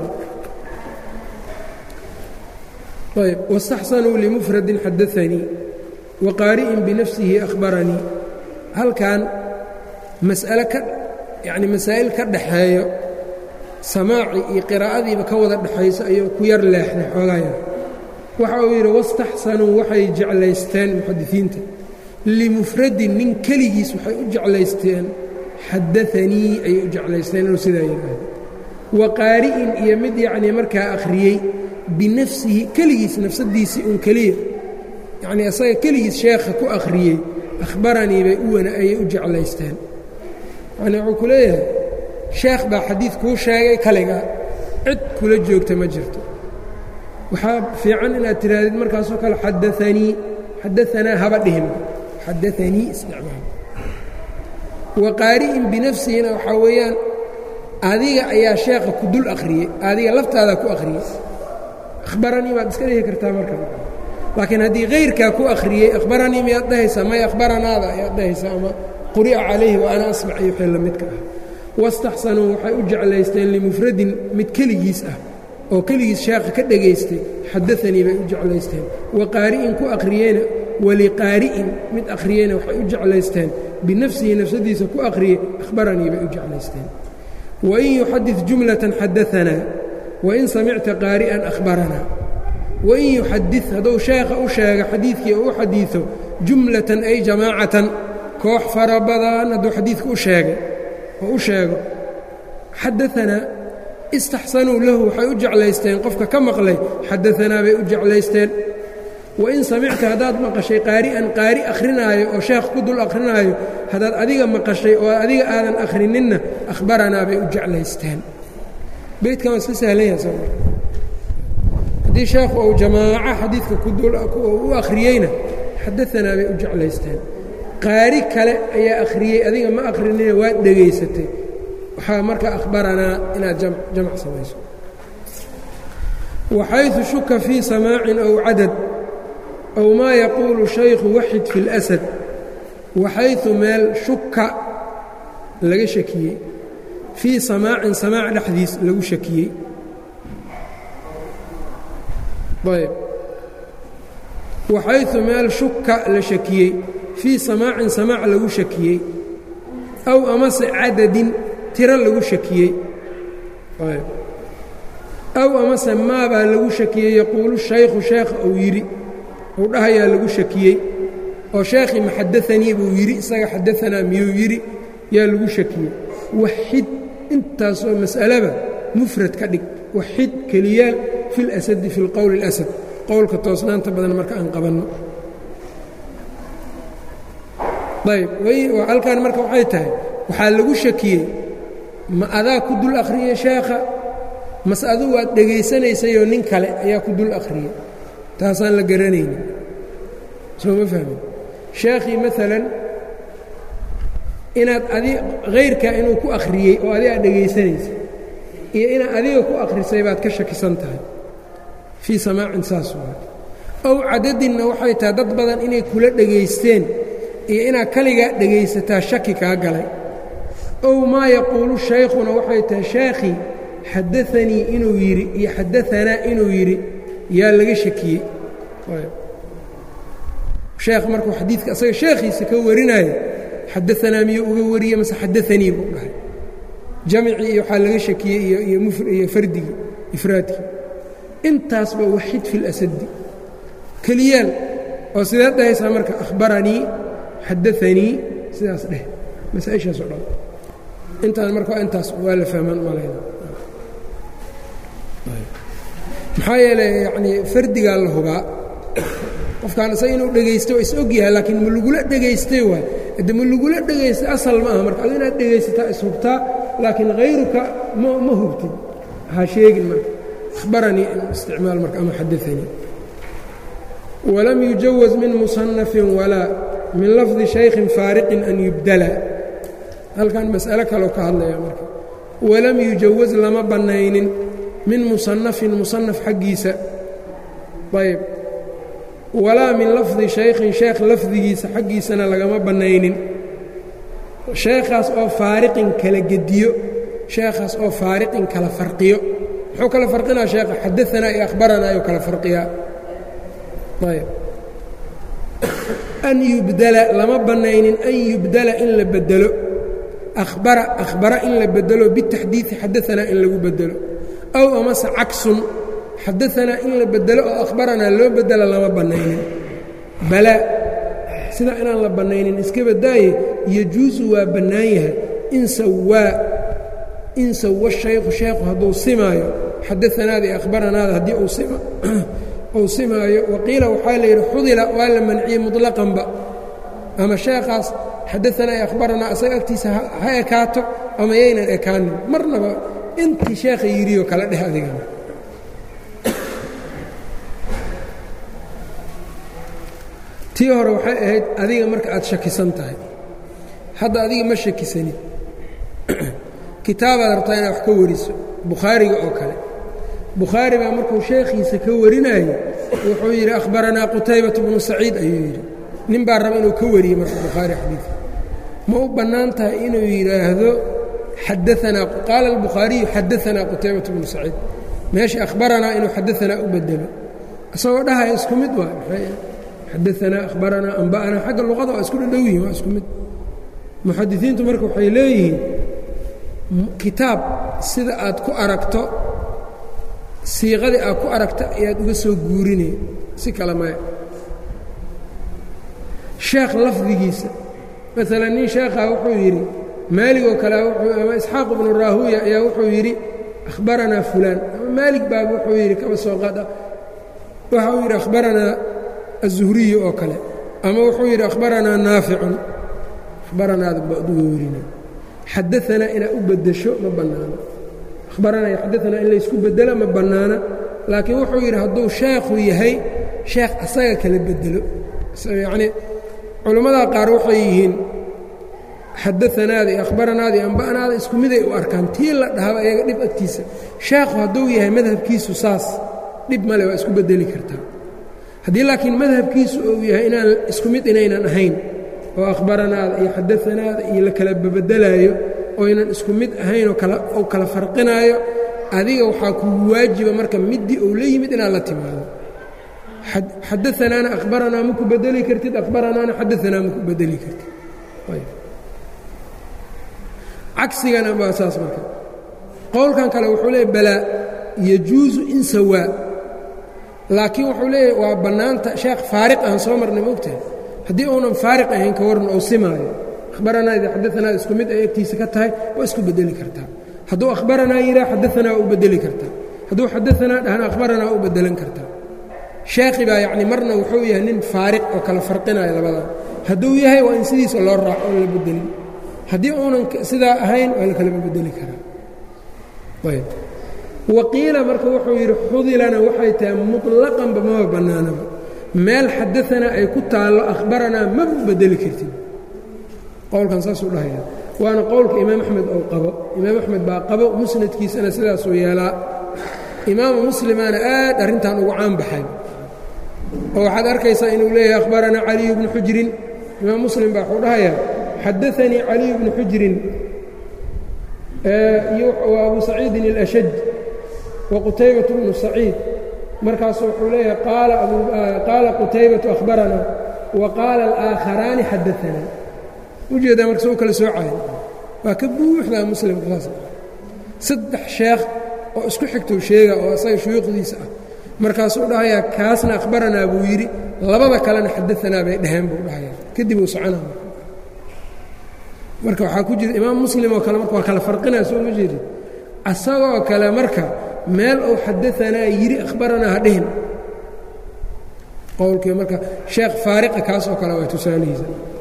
ayb waاstaxsanuu limufradin xadaanii waqaari'in binafsihi akhbaranii halkan mas'ale ka yacni masaa'il ka dhaxeeyo samaaci iyo qiraa'adiiba ka wada dhexayso ayuu ku yar leexday xoogaya waxa uu yidhi wastaxsanuu waxay jeclaysteen muxadisiinta limufradin nin keligiis waxay u jeclaysteen xadaanii ayay u jeclaysteen inuu sidaa yidhaahdo wa qaari'in iyo mid yacnii markaa akhriyey binafsihi keligiis nafsadiisii un keliya yacnii asaga keligiis sheekha ku akhriyey akhbaranii bay u wana ayay u jeclaysteen yacnii wuxuu ku leeyahay sheekh baa xadiid kuu sheegay kaliga cid kula joogta ma jirto waxaa fiican inaad tihaahdid markaasoo kale xadaanii xadaanaa haba dhihim xadaanii isticmaal wa qaari'in binafsihina waxaa weeyaan adiga ayaa sheekha ku dul akhriyey adiga laftaadaa ku akhriyey akhbaranii baad iska dhihi kartaa marka laakiin haddii kayrkaa ku akhriyey akhbaranii miyaad dhahaysaa may akhbaranaada ayaad dhahaysaa ama quri'a calayhi wa ana asmac iyo wixii la midka ah wastaxsanuu waxay u jeclaysteen limufradin mid keligiis ah oo keligiis sheekha ka dhegaystay xadaanii bay u jeclaysteen wa qaari'in ku akhriyeyna waliqaari'in mid akhriyeyna waxay u jeclaysteen binafsihi nafsadiisa ku akhriyey akhbaranii bay u jeclaysteen wain yuxadid jumlatan xadaanaa wain samicta qaari'an akhbaranaa wain yuxadid hadduu sheekha u sheega xadiidkii oo u xadiido jumlatan ay jamaacatan koox fara badan hadduu xadiidka u sheegay oo u sheego xadaanaa istaxsanuu lahu waxay u jeclaysteen qofka ka maqlay xadaanaa bay u jeclaysteen wain samicta haddaad maqashay qaari'an qaari akhrinaayo oo sheekh ku dul akhrinaayo haddaad adiga maqashay oo adiga aadan akhrininna akhbaranaa bay u jeclaysteen beydkan waa iska sahlan yaha soo haddii sheekhu uu jamaaco xadiidka u akhriyeyna xadaanaa bay u jeclaysteen qaari kale ayaa akhriyey adiga ma akhrinina waad dhegaysatay waxaa marka akhbaranaa inaad jamc samayso waxayثu shuka fii samaacin ow cadad ow maa yaquulu shaykhu waxid fi اlasad waxayثu meel shuka laga shakiyey fii samaacin samaac dhexdiis lagu shakiyey ayb waxayثu meel shuka la shakiyey fii samaacin samaac lagu shakiyey aw amase cadadin tiro lagu shakiyey aw amase maabaa lagu shakiyey yaquulu shaykhu sheekha uu yidhi uu dhahayaa lagu shakiyey oo sheekhii ma xadaanii buu yidhi isaga xadaanaa miyuu yidhi yaa lagu shakiyey waxid intaasoo mas'alaba mufrad ka dhig waxid keliyaal fi اlasadi fi اlqowli اlasad qowlka toosnaanta badan marka aan qabanno ayb halkan marka waxay tahay waxaa lagu shakiyey ma adaa ku dul akhriyey sheekha mase adugu waad dhegaysanaysayoo nin kale ayaa ku dul akhriyey taasaan la garanaynin soo ma fahmin sheekhii maalan inaad adi hayrkaa inuu ku akhriyey oo adi aad dhegaysanaysa iyo inaad adiga ku akhrisay baad ka shakisan tahay fii samaacin saas waa ow cadadinna waxay tahay dad badan inay kula dhegaysteen iyo inaad kaligaa dhegaysataa shaki kaa galay ow maa yaquulu shaykhuna waxay tahay sheekhii xadaanii inuu yidhi iyo xadaanaa inuu yidhi yaa laga shakiyey sheekh markuu xadiidka asaga sheekhiisa ka warinaayo xadaanaa miyuu uga wariye mase xadaanii buu dhahay jamcii iyo waxaa laga shakiyey iyo fardigii ifraadkii intaasba waxid fi اlasadi keliyaal oo sideed dhahaysaa marka akhbaranii xadaanii sidaas dheh masaaishaas o dhan intaan marka intaas waa la fahmaan malayna maxaa yeeley yanii fardigaa la hubaa qofkaan isaga inuu dhegaysto is og yahay laakiin ma lagula dhegaystay waay de ma lagula dhegaystay asal ma aha marka adu inaad dhegaysataa is hubtaa laakiin hayruka ma ma hubtid ha sheegin marka akhbaranii isticmaal marka ama xadaanii walam yujawaz min musanafin walaa min lafdi shaykhin faariqin an yubdala halkan mas'alo kaloo ka hadlaya marka walam yujawaz lama bannaynin min musanafin musanaf xaggiisa ayb walaa min lafdi shaykhin sheekh lafdigiisa xaggiisana lagama bannaynin sheekhaas oo faariqin kala gediyo sheekhaas oo faariqin kala farqiyo muxuu kala farqinaa sheekha xadaanaa iyo akhbaranaa ayuu kala farqiyaa ayb an yubdala lama bannaynin an yubdala in la bedelo ahbara akhbara in la bedelo bitaxdiidi xadaanaa in lagu bedelo aw amase cagsun xadaanaa in la bedelo oo akhbaranaa loo bedela lama bannaynin balaa sidaa inaan la bannaynin iska badaaye yajuusu waa bannaan yahay in sawaa in sawa shaykhu sheekhu hadduu simaayo xadaanaada iyo akhbaranaada haddii uu simaayo waqiila waxaa la yidhi xudila waa la manciyey muطlaqanba ama sheekhaas xadaanaa iyo akhbaranaa asaga agtiisa ha ekaato ama yaynan ekaanin marnaba intii sheekha yidhioo kala dheh adigana tii hore waxay ahayd adiga marka aad shakisan tahay hadda adiga ma shakisanid kitaabaad rabtaa inaad wax ka wariso bukhaariga oo kale bukhaari baa markuu sheekhiisa ka warinayo wuxuu yidhi akhbaranaa qutaybatu bnu saciid ayuu yidhi nin baa raba inuu ka wariyey marka bukhaari xadiidka ma u bannaan tahay inuu yidhaahdo xadaanaa qaala albukhaariyu xadaanaa qutaybatu bnu saciid meesha akhbaranaa inuu xadaanaa u bedelo isagoo dhahaya isku mid waa xadaanaa akhbaranaa amba'anaa xagga luqada waa isku dhadhow yihin waa isku mid muxadisiintu marka waxay leeyihiin kitaab sida aad ku aragto siiqadii aad ku aragta ayaad uga soo guurinay si kale maya sheekh lafdigiisa maalan nin sheekhaa wuxuu yidhi maaligoo kale ama isxaaq ibnu raahuya ayaa wuxuu yidhi akhbaranaa fulaan ama maalig baaba wuxuu yidhi kaba soo qaada waxa uu yidhi akhbaranaa aلzuhriyu oo kale ama wuxuu yidhi akhbaranaa naaficun akhbaranaada baa uga werinay xadaanaa inaad u beddesho ma bannaano akhbaranaa iyo xadaanaa in laysku beddelo ma bannaana laakiin wuxuu yidhi hadduu sheekhu yahay sheekh asaga kala beddelo yacnii culammadaa qaar waxay yihiin xadaanaada iyo akhbaranaada iyo amba'naada isku miday u arkaan tii la dhahaba iyaga dhib agtiisa sheekhu hadduu yahay madhabkiisu saas dhib male waa isku beddeli kartaa haddii laakiin madhabkiisu uu yahay inaan isku mid inaynan ahayn oo akhbaranaada iyo xadaanaada iyo la kala bebedelaayo oynan isku mid ahayn oo kala farqinaayo adiga waxaa kugu waajiba marka middii ou la yimid inaad la timaado xadaanaana akhbaranaa ma ku bedeli kartid akhbaranaana xadaanaa ma ku bedeli kartid cagsigana baa saas marka qowlkan kale wuxuu leeyahy balaa yajuusu in sawaa laakiin wuxuu leeyahy waa bannaanta sheekh faariq aan soo marnay moogtahay haddii uunan faariq ahayn ka waran ou simaayo akhbaranaa ida xadaanaa isku mid ay agtiisa ka tahay waa isku bedeli kartaa hadduu akhbaranaa yidhaha xadaanaa waa u bedeli kartaa hadduu xadaanaa dhahna akhbaranaa waa u bedelan kartaa sheekhi baa yacni marna wuxuu yahay nin faariq oo kala farqinaya labadan hadduu yahay waa in sidiisa loo raaco oon la bedelin haddii uunan sidaa ahayn waa la kalama bedeli karaa ayb waqiila marka wuxuu yidhi xudilana waxay tahay muطlaqanba maba bannaanaba meel xadaanaa ay ku taallo akhbaranaa maba u bedeli kartid qowlkan saasuu dhahaya waana qowlka imaam axmed ou qabo imaam axmed baa qabo musnadkiisana sidaasuu yeelaa imaamu muslimaana aad arrintan ugu caan baxay oo waxaad arkaysaa inuu leeyahay akhbaranaa caliyu bnu xujrin imaam muslim baa wuxuu dhahayaa xadaanii caliyu bnu xujrin wa abu saciidin اlashaj wa qutaybatu bnu saciid markaasu wuxuu leeyahay qaala qutaybatu akhbaranaa wa qaala alaakharaani xadaanaa ujeedaa marka soo kala soocaya waa ka buuxdaa muslimka saas saddex sheekh oo isku xigtou sheega oo asaga shuyuukhdiisa ah markaasuu dhahayaa kaasna akhbaranaa buu yidhi labada kalena xadaanaa bay dhaheen buu dhahayaa kadib uu soconaa marka waxaa ku jira imaam muslim oo kale marka waa kala farqinaya soo ma jeedid asagoo kale marka meel ou xadaanaa yidhi akhbaranaa ha dhihin qowlkii marka sheekh faariqa kaas oo kale waa tusaalihiisa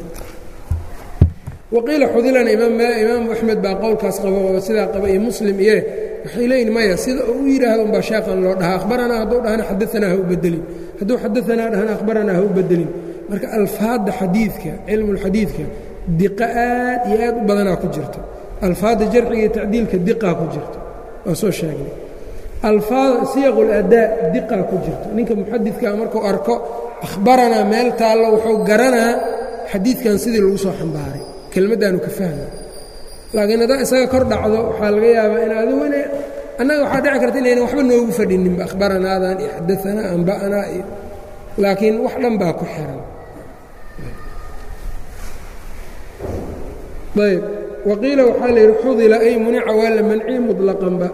waqiila xudilana imaamu axmed baa qowlkaas qabo oo sidaa qaba iyo muslim iyo waxay leeyihin maya sida uu u yidhaahdo umbaa sheekhan loo dhahaa akhbaranaa hadduu dhahana xadaanaa ha u bedelin hadduu xadaanaa dhahana akhbaranaa ha u bedelin marka alfaadda xadiidka cilmulxadiidka diqa aad iyo aad u badanaa ku jirto alfaadda jarxiga iyo tacdiilka diqaa ku jirto waa soo sheegnay alfaad siyaqu ladaa diqaa ku jirto ninka muxadidkaa markuu arko akhbaranaa meel taallo wuxuu garanaa xadiidkan sidii lagu soo xambaaray kelmaddaanu ka fahma laakiin haddaa isaga kor dhacdo waxaa laga yaabaa in adigu ina annaga waxaa dhici karta inaynan waxba noogu fadhininba akhbaranaadan iyo xadaanaa amba'anaa iyo laakiin wax dhan baa ku xiran ayb waqiila waxaa la yidhi xudila ay munica waa la manciye muطlaqanba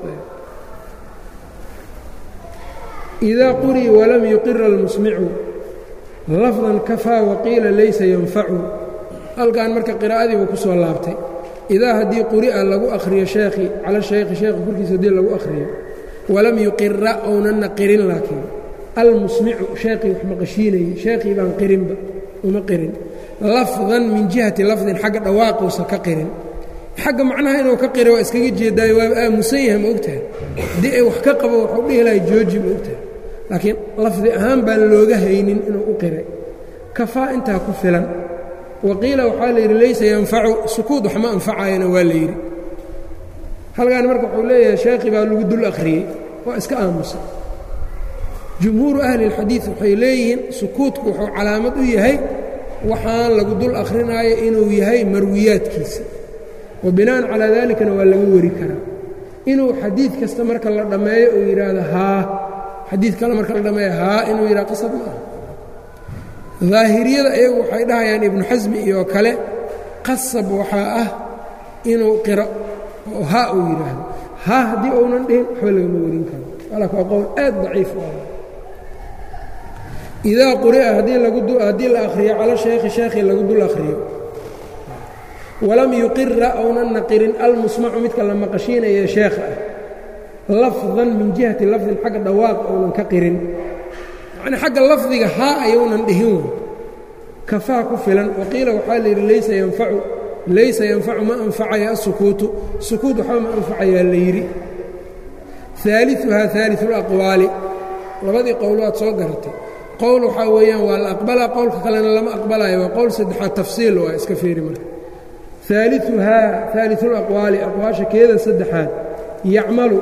إidaa qurii walam yuqira اlmusmicu lafdan kafaa waqiila laysa yanfacu halkan marka qiraa'adiiba ku soo laabtay idaa haddii quri'a lagu akhriyo sheekhi cala shaykhi sheekha korkiisa haddii lagu akhriyo walam yuqira ownanna qirin laakiin almusmicu sheekhii wax maqashiinayey sheekhii baan qirinba uma qirin lafdan min jihati lafdin xagga dhawaaquusa ka qirin xagga macnaha inuu ka qira waa iskaga jeedaayo waaba aamusan yahay ma ogtahay haddii ay wax ka qabo waxuu dhihi lahay jooji ma ogtahay laakiin lafdi ahaan baan looga haynin inuu u qiray kafaa intaa ku filan waqiila waxaa la yidhi laysa yanfacu sukuud wax ma anfacayana waa la yidhi halkan marka wuxuu leeyahay sheekhi baa lagu dul akhriyey waa iska aamusan jumhuuru ahli اlxadiid waxay leeyihiin sukuudku wuxuu calaamad u yahay waxaan lagu dul akhrinaayo inuu yahay marwiyaadkiisa wa bina'an calaa dalikana waa laga wari karaa inuu xadiid kasta marka la dhammeeyo uu yidhaahdo haa xadiid kale marka la dhammeeyo haa inuu yidhahdo qasab ma aha daahiriyada iyagu waxay dhahayaan ibnu xasmi iyo kale qasab waxaa ah inuu qiro oo haa uu yidhaahdo haa haddii uunan dhihin waxba lagama warin karo walak waa qowl aad daciif u ah idaa quri'a haddii la akhriyo cala shaykhi sheekhii lagu dul akhriyo walam yuqira ownanna qirin almusmacu midka la maqashiinaya sheekha ah lafdan min jihati lafdin xagga dhawaaq ounan ka qirin yacnii xagga lafdiga haa ayuunan dhihin wey kafaa ku filan waqiila waxaa la yidhi laysa yanfacu laysa yanfacu ma anfacaya asukuutu sukuut waxba ma anfacayaa la yidhi aaliuhaa aaliu laqwaali labadii qowload soo garatay qowl waxaa weeyaan waa la aqbalaa qowlka kalena lama aqbalayo waa qowl saddexaad tafsiil waa iska fiiri marka aaliuhaa aaliu laqwaali aqwaasha keeda saddexaad yacmalu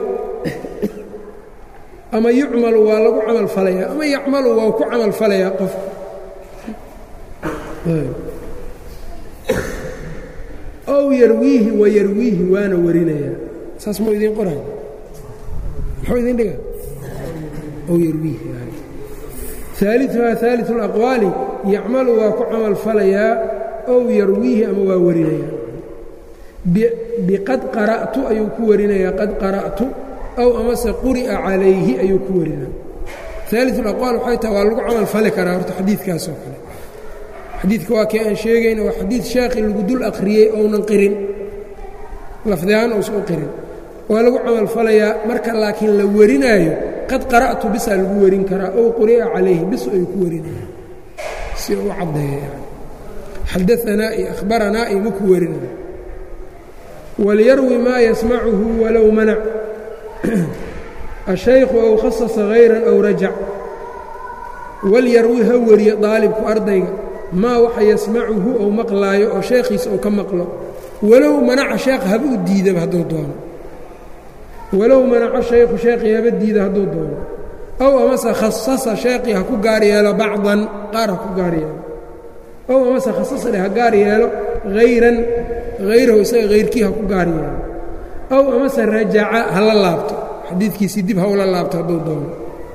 ama yucmalu waa lagu camal falayaa ama yacmalu waa ku camal falayaa qofka ow ow yarwiihi wa yarwiihi waana warinayaa saas mau idiin qoray muxuu idin dhiga ow yarwiihi aaliuhaa aaliu اlaqwaali yacmalu waa ku camal falayaa ow yarwiihi ama waa warinayaa biqad qara'tu ayuu ku warinayaa qad qara'tu ow amase quri'a calayhi ayuu ku warinaya aaliu aqwaal waxay tahay waa lagu camal fali karaa horta xadiidkaasoo kale xadiidka waa kii aan sheegayna waa xadiid sheekhi lagu dul akhriyey ounan qirin lafdihaan uusan u qirin waa lagu camal falayaa marka laakiin la warinaayo qad qara'tu bisaa lagu warin karaa ow quri'a calayhi bis ayuu ku warinaya si u caddeeya xadaanaa iyo ahbaranaa iyo ma ku warinaya walyarwi maa yasmacuhu walow manac ashaykhu ow khasasa hayran ow rajac walyarwi ha wariyo daalibku ardayga maa waxa yasmacuhu ou maqlaayo oo sheekhiisa ou ka maqlo walow manaca sheekha haba u diidaba hadduu doono walow manaco shaykhu sheekhii haba diida hadduu doono ow amase khasasa sheekhii ha ku gaar yeelo bacdan qaar ha ku gaar yeelo ow amase khasasa dheh ha gaar yeelo hayran hayrahu isaga hayrkii ha ku gaar yeelo ow amase rajaca ha la laabto xadiidkiisii dib ha ula laabto hadduu doono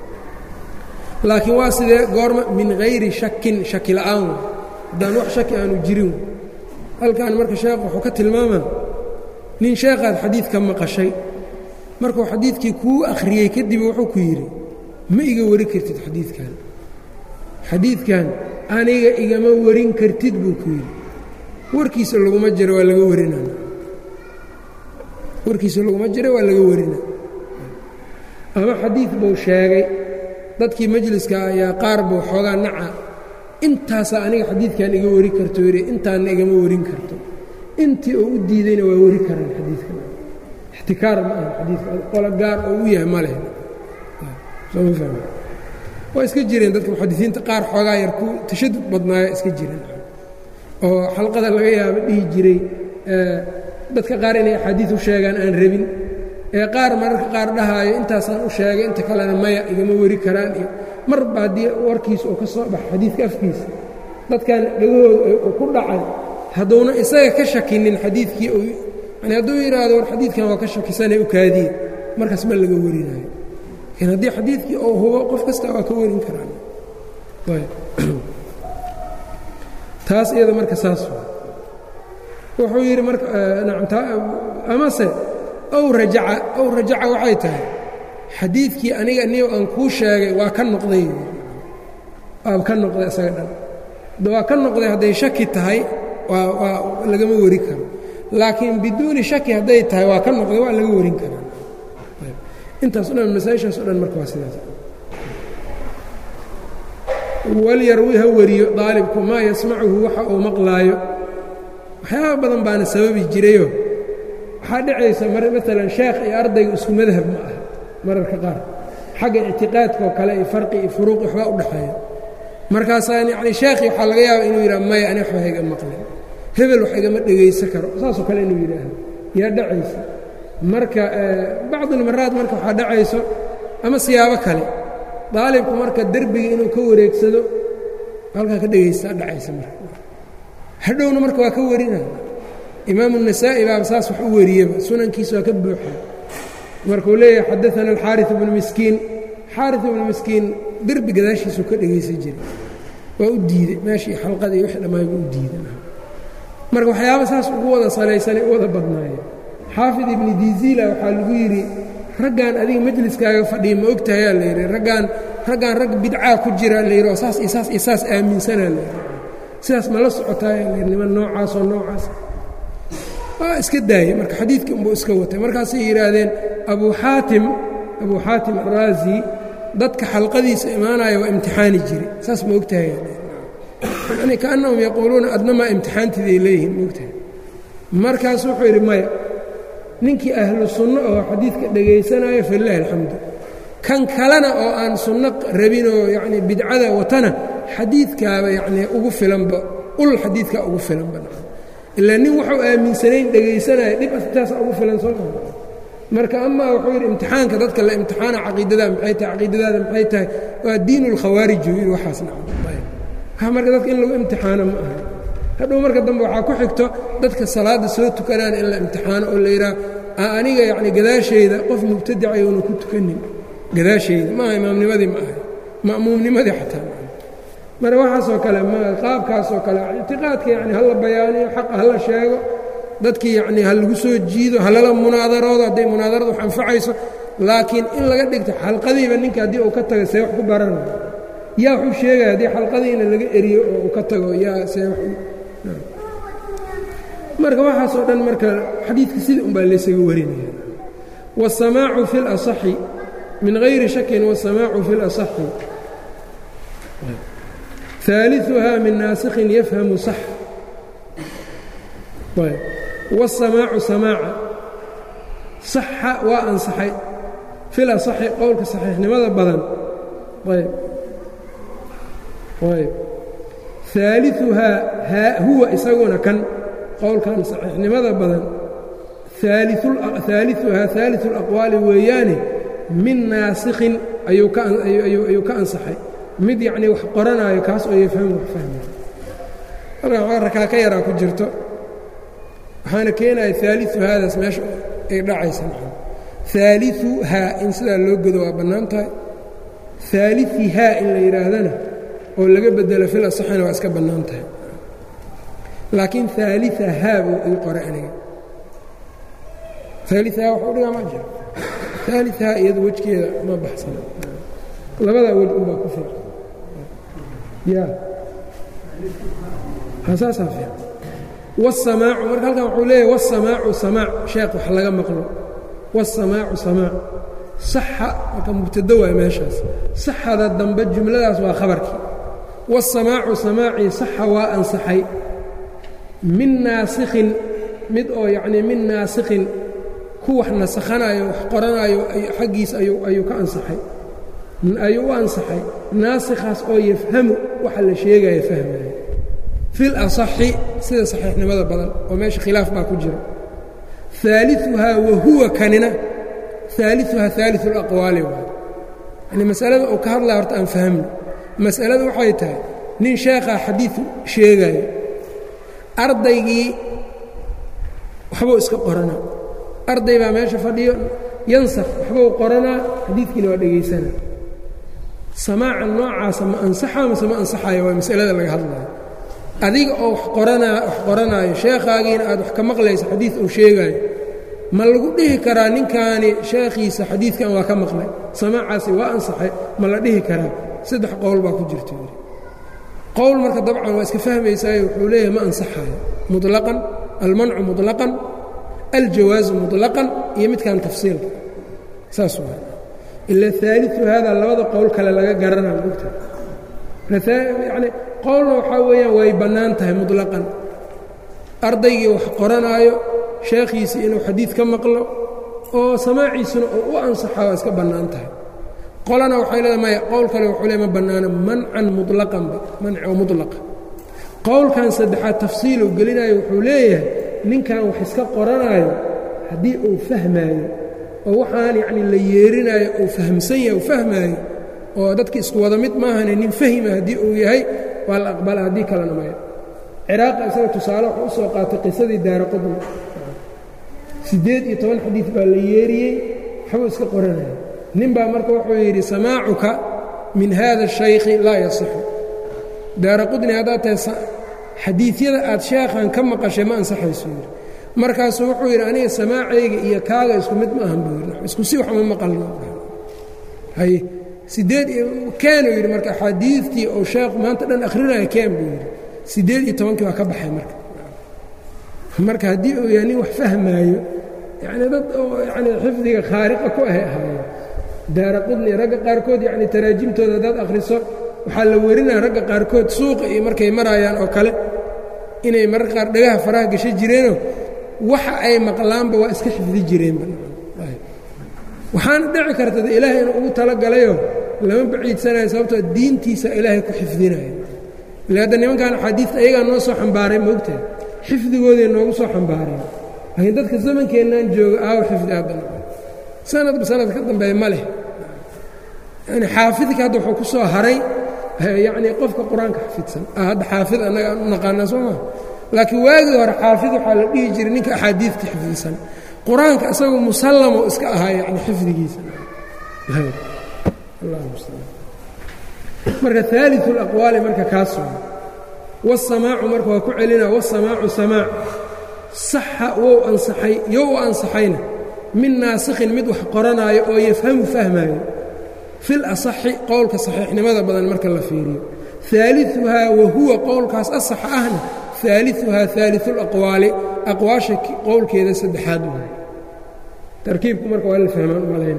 laakiin waa sidee goorma min hayri shakin shaki la'aan haddaan wax shaki aanu jirin halkan marka sheekh wuxuu ka tilmaamaa nin sheekhaad xadiidka maqashay markuu xadiidkii kuu akhriyey kadib wuxuu ku yidhi ma iga wari kartid xadiidkan xadiidkan aniga igama warin kartid buu ku yidhi warkiisa laguma jiro waa laga warinana warkiisa laguma jiro waa laga warina ama xadiid buu sheegay dadkii majliska ayaa qaar buu xoogaa naca intaasaa aniga xadiidkan iga wari karto yidhi intaanna igama warin karto intii oo u diidayna waa wari karaan xadiidkan ixtikaar ma aha xadiidka qolo gaar oo u yahay ma leh waa iska jireen dadka muxadisiinta qaar xoogaa yar ku tashadud badnaaya iska jireen oo xalqada laga yaabo dhihi jiray dadka qaar inay axaadiid u sheegaan aan rabin ee qaar mararka qaar dhahaayo intaasaan u sheegay inta kalena maya igama wari karaan iyo marba haddii warkiisa oo ka soo baxa xadiidka afkiisa dadkan dhagahooda uu ku dhacay hadduuna isaga ka shakinin xadiidkii yani hadduu yidhaahdo war xadiidkan waa ka shakisanay u kaadiye markaas ma laga warinayo laakiin haddii xadiidkii oo hubo qof kasta waa ka warin karaan taas iyada marka saas wuxuu yidhi marka amase ow rajaca ow rajaca waxay tahay xadiidkii aniga niyo aan kuu sheegay waa ka noqday waa ka noqday isaga dhan waa ka noqday hadday shaki tahay waa waa lagama wari karo laakiin biduuni shaki hadday tahay waa ka noqday waa laga warin karaa intaas o dhan masaaishaas o dhan marka waa sidaas walyarwi ha wariyo daalibku maa yasmacuhu waxa uu maqlaayo waxyaaba badan baana sababi jirayo waxaa dhacaysa maalan sheekh iyo ardayga isku madhab ma aha mararka qaar xagga ictiqaadkaoo kale iyo farqi iyo furuuq waxbaa u dhexeeya markaasaa yani sheekhii waxaa laga yaaba inuu yidhaha maya ani waxba hayga maqlin hebel wax igama dhegaysan karo saasoo kale inuu yidhaahdo yaa dhacaysa marka bacdulmaraad marka waxaa dhacayso ama siyaabo kale daalibku marka derbiga inuu ka wareegsado halkaa ka dhegaysaa dhacaysa marka hadhowna marka waa ka warinaya imaamu النasaa'i baaba saas wax u wariyeba sunankiisa waa ka buuxa markuu leeyahay xadaثana alxaariث bnu miskiin xaariث ibnu miskiin derbi gadaashiisuu ka dhegaysan jiray waa u diiday meeshii xalqadii wixii dhammaay buu u diiday marka waxyaaba saas ugu wada salaysanay u wada badnaayeen xaafid ibni diziila waxaa lagu yidhi raggan adiga majliskaaga fadhiya ma ogtahayaa la yidhi raggaan raggaan rag bidcaa ku jira la yidhi oo saas iyo saas iyo saas aaminsanaa la yidhi sidaas ma la socotaaya la yidhi niman noocaasoo noocaas waa iska daayey marka xadiidkii unbuu iska watay markaasay yidhaahdeen abuu xaatim abuu xaatim araazi dadka xalqadiisa imaanaya waa imtixaani jiri saas ma ogtahay yani kaannahum yaquuluuna adnamaa imtixaantiiday leeyihiin ma ogtahay markaas wuxuu yidhi maya ninkii ahlu sunno oo xadiidka dhegaysanaayo falilaahi alxamdu kan kalena oo aan sunno rabinoo yacni bidcada watana xadiidkaaba yacnii ugu filanba ul xadiidkaa ugu filanba ilaa nin waxuu aaminsanayn dhegaysanaya dhib astaasa ugu filan soo maa marka amaa wuxuu yidhi imtixaanka dadka la imtixaana caqiidadaa maxay tahay caqiidadaada maxay tahay waa diin اlkhawaarij yidhi waxaas nacam marka dadka in lagu imtixaano ma aha hadhow marka dambe waxaa ku xigto dadka salaadda soo tukanaan in la imtixaano oo la yidhaah aniga yacni gadaashayda qof mubtadicay oona ku tukanin gadaashayda maaha imaamnimadii ma ahay ma'muumnimadii xataa marka waxaasoo kale ma qaabkaasoo kale ictiqaadka yani hala bayaaniyo xaqa hala sheego dadkii yacni ha lagu soo jiido halala munaadaroodo hadday munaadarada wax anfacayso laakiin in laga dhigto xalqadiiba ninka haddii uu ka tago see wax ku baranayo yaa waxuu sheegaya haddii xalqadiina laga eriyo oo uu ka tago yaa see marka waxaasoo dhan marka xadiidka sida un baa laysaga warinaya wاsamaacu fi اlaصaxi min غayri shakin wاsamaacu fi اlaصaxi ثaaliثuha min naasikhin yafhamu صax wالsamaacu samaaca صaxa waa ansaxay fi laصaxi qowlka saxiixnimada badan ayb ayb ثaaliثuhaa huwa isaguna kan qowlkan saxiixnimada badan ثaaliثuhaa ثaaliثu الأqwaali weeyaane min naasikhin ayuu ka ansaxay mid yacnii wax qoranaayo kaas oo yafhamu wax fahmaya halkan rakaa ka yaraa ku jirto waxaana keenaya ثaaliثu haadaas meesha ay dhacaysa ثaaliثuhaa in sidaa loo godo waa bannaan tahay ثaaliثihaa in la yidhaahdana oo laga bedelo fil asaxina waa iska bannaan tahay laakiin ثaaliثahaa buu ii qora aniga ثaaliثahaa waxu dhigaa ma jiro ثaaliثahaa iyada wejgeeda ma baxsana labadaa wej unbaa ku fiican ya hasaasaa fiican wالsamaacu marka halkan wuxuu leeyahy wالsamaacu samaac sheekh wax laga maqlo wالsamaacu samaac saxa marka mubtado waay meeshaas saxada dambe jumladaas waa khabarkii wالsamaacu samaacii saxa waa ansaxay min naasikhin mid oo yacnii min naasikhin ku wax nasakhanaayo wax qoranaayo xaggiisa ayuu ka ansaxay ayuu u ansaxay naasikhaas oo yafhamu waxa la sheegaya fahmaya fi lasaxi sida saxiixnimada badan oo meesha khilaaf baa ku jira aaliuhaa wahuwa kanina aaliuhaa aaliu اlaqwaali waay yani masalada uu ka hadlaya horta aan fahmno masalada waxay tahay nin sheekhaa xadiiu sheegaya ardaygii waxbuu iska qoranaa arday baa meesha fadhiyo yansakh waxbuu qoranaa xadiidkiina waa dhegaysana samaaca noocaasa ma ansaxaa mase ma ansaxayo waa masalada laga hadlayo adiga oo wax qoranaa wax qoranaayo sheekhaagiina aad wax ka maqlayso xadiid uu sheegaayo ma lagu dhihi karaa ninkaani sheekhiisa xadiidkan waa ka maqlay samaacaasi waa ansaxay ma la dhihi karaa saddex qowl baa ku jirta yidhi qowl marka dabcan waa iska fahmaysaayo wuxuu leeyahay ma ansaxayo muطlaqan almancu muطlaqan aljawaazu muطlaqan iyo midkan tafsiilka saas waa ila aaliu haada labada qowl kale laga garanaa mogta yani qowlna waxaa weeyaan way bannaan tahay muطlaqan ardaygii wax qoranaayo sheekhiisii inuu xadiid ka maqlo oo samaaciisuna oo u ansaxa waa iska bannaan tahay qolana waxay leedahay maya qowl kale wuxuu le ma bannaano mancan muطlaqanba manci oo muطlaqa qowlkan saddexaad tafsiiluu gelinayo wuxuu leeyahay ninkan wax iska qoranaayo haddii uu fahmaayo oo waxaan yacni la yeerinaayo uu fahamsan yahay uu fahmaayo oo dadki isku wada mid maahane nin fahima haddii uu yahay waa la aqbala haddii kalena maya ciraaqa isaga tusaale wuxuu u soo qaatay qisadii daara qudni siddeed iyo toban xadiid baa la yeeriyey waxbuu iska qoranaya nin baa marka wuxuu yidhi samaacuka min hada الشhaykhi laa yasixu daara qudni haddaad tahay xadiidyada aad sheekhan ka maqashay ma ansaxayso yidhi markaasuu wuxuu yidhi aniga samaacayga iyo kaaga isku mid ma ahan buu yidhi isku si wax ma maqalno haye siddeed iyo keenuu yidhi marka axaadiidtii oo sheekhu maanta dhan akhrinaya keen buu yidhi siddeed iyo tobankii waa ka baxay marka marka haddii uu yahay nin wax fahmaayo yacni dad oo yacni xifdiga khaariqa ku ahay ahaayeen daara qudni ragga qaarkood yacni taraajimtooda haddaad akhriso waxaa la werinaya ragga qaarkood suuqa iyo markay maraayaan oo kale inay mararka qaar dhagaha faraha gasho jireenoo waxa ay maqlaanba waa iska xifdi jireenba waxaana dhici karta de ilaahay inuu ugu talagalayoo lama baciidsanayo sababtoo diintiisa ilaahay ku xifdinaya ile hadda nimankan axaadiista ayagaa noo soo xambaaray moogtahay xifdigooday noogu soo xambaareen laakiin dadka zamankeennan jooga aawo xifdi hadda sanadba sanad ka dambeeya ma leh yani xaafidka hadda wuxuu ku soo haray yacnii qofka qur-aanka xafidsan hadda xaafid annaga aan u naqaanaa soo maa laakiin waagii hore xaafid waxaa la dhihi jiray ninka axaadiidta xifdisan qur-aanka isagoo musallamo iska ahaa yani xifdigiisa marka aaliu اlaqwaali marka kaas wasamaacu marka waa ku celina wasamaacu samaac saxa wou ansaxay yo u ansaxayna min naasikhin mid wax qoranaayo oo yafhamu fahmaayo fil asaxi qowlka saxiixnimada badan marka la fiiriyo aaliuhaa wahuwa qowlkaas asaxa ahna aaliuhaa aaliu laqwaali aqwaasha qowlkeeda saddexaad waay tarkiibku marka waa la fahmaan umalayna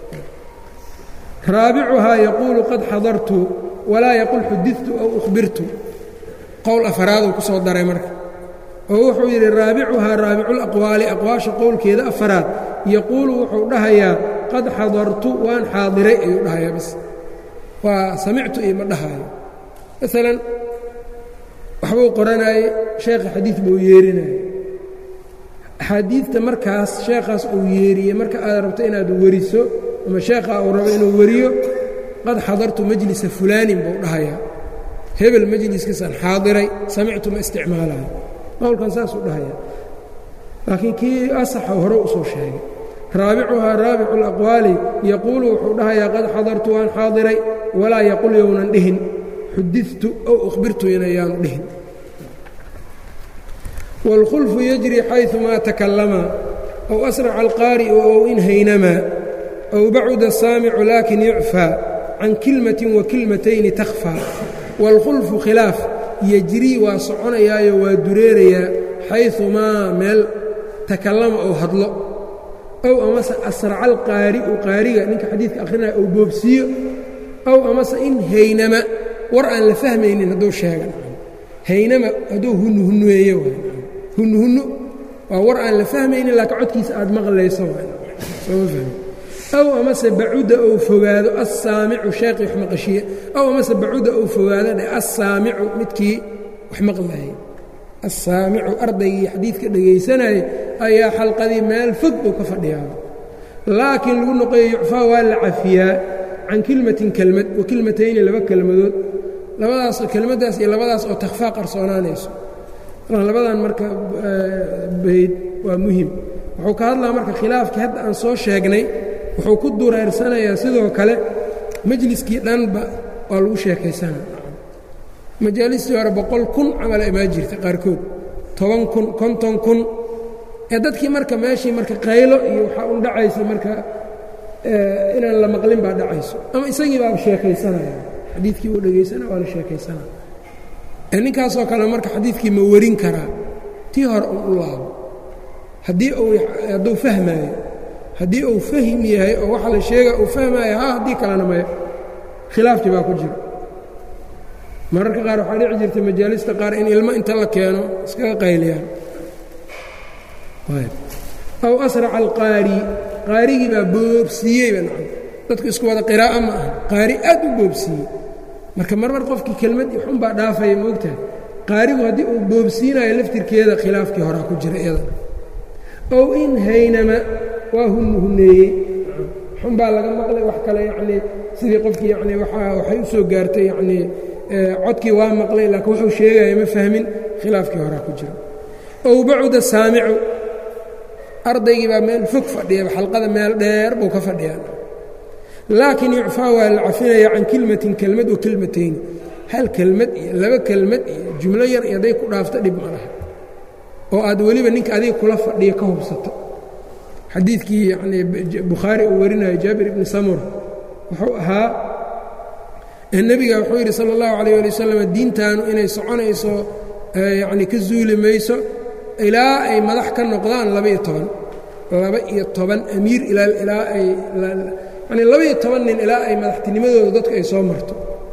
raabicuhaa yaquulu qad xadartu walaa yaqul xudidtu aw uhbirtu qowl afaraaduu ku soo daray marka oo wuxuu yidhi raabicuhaa raabiculaqwaali aqwaasha qowlkeeda afaraad yaquulu wuxuu dhahayaa qad xadartu waan xaadiray ayuu dhahayaa bas waa samictu iyo ma dhahaayo maalan waxbuu qoranaayey sheekha xadiid buu yeerinaya axaadiidta markaas sheekhaas uu yeeriyey marka aad rabto inaad weriso ama sheekhaa uu rabo inuu weriyo qad xadartu majlisa fulaanin buu dhahayaa hebel majliskiisaan xaadiray samictu ma isticmaalayo qowlkan saasuu dhahayaa laakiin kii asaxa hore usoo sheegay raabicuhaa raabicu اlaqwaali yaquulu wuxuu dhahayaa qad xadartu waan xaadiray walaa yaqul yownan dhihin xudidtu ow uhbirtu inayaanu dhihin wاlkhulfu yajri xayثumaa takallama ow asraca alqaari'u ow in haynamaa ow bacuda saamicu laakin yucfaa can kilmatin wa kilmatayni takhfaa wاlkhulfu khilaaf yejrii waa soconayaayo waa dureerayaa xayثumaa meel takallama ou hadlo ow amase asraca alqaari'u qaariga ninka xadiidka akhrinaya ou boobsiiyo ow amase in haynama war aan la fahmaynin hadduu sheega haynama hadduu hunuhuneeyo hunuhunno waa war aan la fahmaynin laakiin codkiisa aad maqlayso sooma fahmi ow amase bacuda ou fogaado assaamicu sheekii wax maqashiye ow amase bacuda ou fogaado dheh assaamicu midkii wax maqlayay assaamicu ardaygii xadiidka dhegaysanayay ayaa xalqadii meel fog uu ka fadhiyaaba laakiin lagu noqoyo yucfaa waa la cafiyaa can kilmatin kelmad wa kilmatayni laba kelmadood labadaas kelmaddaas iyo labadaas oo takhfaa qarsoonaanayso labadan marka bayd waa muhim wuxuu ka hadlaa marka khilaafkii hadda aan soo sheegnay wuxuu ku dureersanayaa sidoo kale majliskii dhanba waa lagu sheekaysanaa majaalistii hore boqol kun camala imaa jirta qaarkood toban kun konton kun ee dadkii marka meeshii marka qaylo iyo waxaa un dhacaysa marka inaan la maqlin baa dhacayso ama isagii baaba sheekaysanaya xadiidkii uu dhegaysana waa la sheekaysanaya ninkaasoo kale marka xadiidkii ma warin karaa tii hore un u laabo haddii uu hadduu fahmaayo haddii uu fahim yahay oo waxa la sheega uu fahmaayo ha haddii kalena maya khilaafkii baa ku jira mararka qaar waxaa dhici jirta majaalista qaar in ilmo inta la keeno iskaga qayliyaan aw asraca alqaari qaarigii baa boobsiiyeyba nacam dadku isku wada qiraa'a ma aha qaari aad u boobsiiyey marka marmar qofkii kelmad xun baa dhaafaya moogtahay qaarigu haddii uu boobsiinayo laftirkeeda khilaafkii horaa ku jira iyadana ow in haynama waa hunhuneeyey xun baa laga maqlay wax kale yacnii sidii qofkii yacni waaa waxay u soo gaartay yacnii codkii waa maqlay laakiin wuxuu sheegaya ma fahmin khilaafkii horaa ku jira ow bacuda saamicu ardaygii baa meel fog fadhiyaba xalqada meel dheer buu ka fadhiyaa laakiin yucfaa waa la cafinaya can kilmatin kelmad wa kelmatayni hal kelmad iyo laba kelmad iyo jumlo yar iyo hadday ku dhaafto dhib ma laha oo aad weliba ninka adiga kula fadhiya ka hubsato xadiidkii yanii bukhaari uu warinayo jaabir ibni samur wuxuu ahaa nebiga wuxuu yidhi sala allahu calayh ali wasalam diintaanu inay soconayso yacni ka zuuli mayso ilaa ay madax ka noqdaan laba-iyo toban laba-iyo toban amiir ilaa ay yani laba-iyo toban nin ilaa ay madaxtinimadooda dadku ay soo marto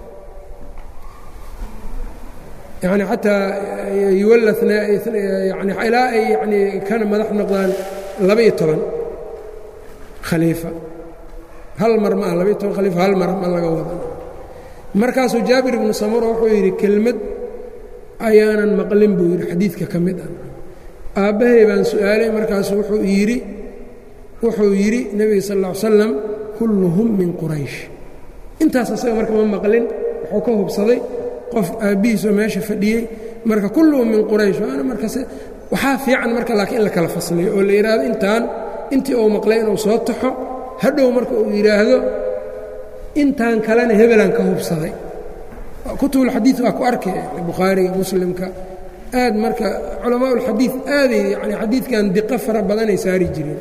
yani xataa yuwalana yani ilaa ay yani kana madax noqdaan laba-iyo toban khaliifa hal mar ma ah laba-iyo toban khaliifa hal mar ma laga wada markaasuu jaabir ibnu samura wuxuu yidhi kelmad ayaanan maqlin buu yidhi xadiidka ka mid ah aabbahay baan su'aalay markaasu wuxuu yidhi wuxuu yidhi nebiga sal lla ly slam kulluhum min quraysh intaas asaga marka ma maqlin wuxuu ka hubsaday qof aabbihiisoo meesha fadhiyey marka kulluhum min quraysh waana markas waxaa fiican marka laakiin in la kala fasliyo oo la yidhaahdo intaan intii uu maqlay inuu soo taxo hadhow marka uu yidhaahdo intaan kalena hebelaan ka hubsaday kutubulxadiid waa ku arkay bukhaariga muslimka aad marka culamaa ulxadiid aaday yani xadiidkan diqo fara badanay saari jireen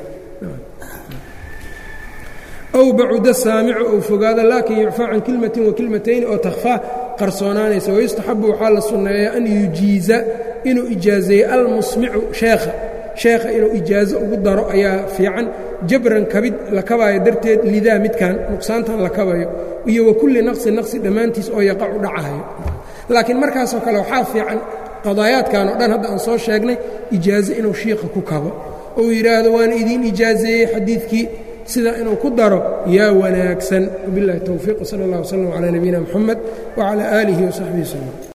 ow bacuda saamicu ou fogaado laakin yucfaa can kilmatin wa kilmatayni oo takhfaa qarsoonaanaysa wayustaxabu waxaa la sunneeyaa an yujiiza inuu ijaazeeyo almusmicu sheekha sheekha inuu ijaazo ugu daro ayaa fiican jabran kabid la kabaayo darteed lidaa midkan nuqsaantan la kabayo iyo wa kulli naqsi naqsi dhammaantiis oo yaqacu dhacahayo laakiin markaasoo kale waxaa fiican qadaayaadkan oo dhan hadda aan soo sheegnay ijaazo inuu shiiqa ku kabo ou yidhaahdo waana idiin ijaazeeyey xadiidkii sidaa inuu ku daro yaa wanaagsan wabiاllahi towfiiq wsala اllah wslm calaa nabiyina mxamed wcalى aalihi wasaxbihi wslm